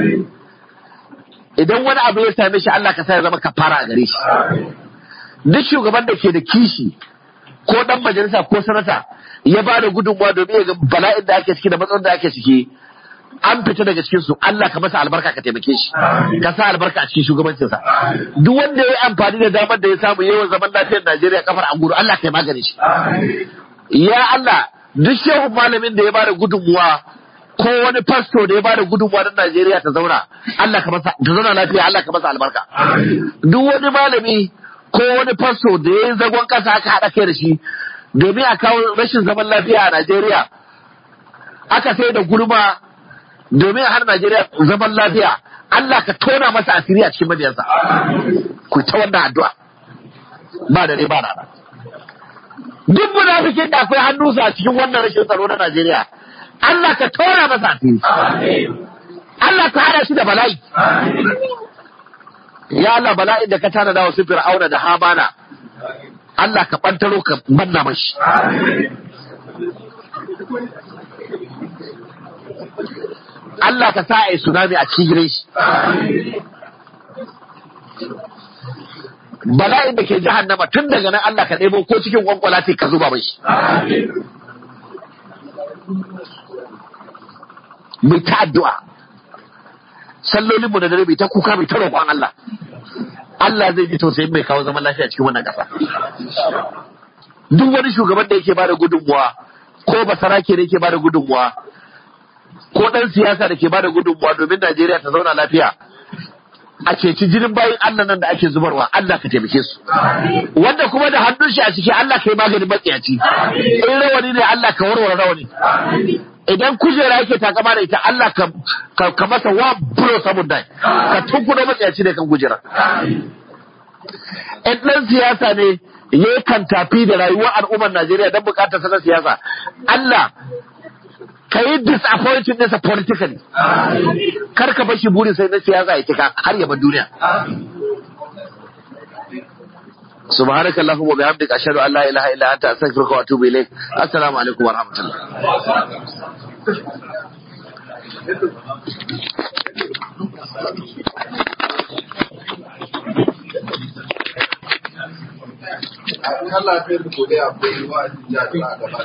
Idan wani abu ya same shi Allah ka sa ya zama kafara a gare shi. Duk shugaban da ke da kishi ko dan majalisa ko sanata ya ba da gudunmawa domin ya ga bala'in da ake ciki da matsalar da ake ciki an fita daga cikin su Allah ka masa albarka ka taimake shi ka sa albarka a cikin shugabancinsa duk wanda ya yi amfani da damar da ya samu yawan zaman lafiyar Najeriya kafar anguru Allah ka yi magani shi ya Allah duk shehu malamin da ya bada gudunmuwa ko wani fasto da ya bada gudunmuwa don Najeriya ta zauna Allah ka masa ta zauna lafiya Allah ka masa albarka duk wani malami ko wani fasto da ya yi zagon kasa aka haɗa kai da shi domin a kawo rashin zaman lafiya a Najeriya aka sai da gurma domin har Najeriya zaman lafiya Allah ka tona masa asiri a cikin mabiyansa ku ta wannan addu'a ba da ba da duk munafikin da akwai hannunsa a cikin wannan rashin tsaro na Najeriya Allah ka tona masa asiri Allah ka hada shi da bala'i ya Allah bala'in da ka tana da wasu fir'auna da hamana Allah ka bantaro ka manna mashi Allah ka sa a yi tsunami a cikin shi. Bala'in da ke jahannama tun daga nan Allah ka ɗebo ko cikin kwankwala ka zuba mai shi. Mai ta addu'a. Sallolinmu da dare mai ta kuka mai ta roƙon Allah. Allah zai ji tausayin mai kawo zaman lafiya cikin wannan ƙasa. Duk wani shugaban da yake bada gudunmuwa ko basarake da yake bada gudunmuwa ko ɗan siyasa da ke bada gudunmuwa domin Najeriya ta zauna lafiya a ceci jinin bayan Allah nan da ake zubarwa Allah ka taimake su wanda kuma da hannun shi a ciki Allah ka yi maganin matsiyaci in rawani ne Allah ka warware rawani idan kujera yake takama da ita Allah ka ka masa wa buro saboda ka tunkuɗo matsiyaci da kan kujera in ɗan siyasa ne ya kan tafi da rayuwar al'ummar Najeriya don bukatar sanar siyasa Allah ka yi disappointing nasa politically kar ka bashi burin sai na siyasa ya cika har ya bar duniya سبحانك اللهم وبحمدك أشهد أن لا إله إلا أنت أستغفرك وأتوب إليك السلام عليكم ورحمة الله Allah ya kai mu gobe akwai wa'azin jami'a gaba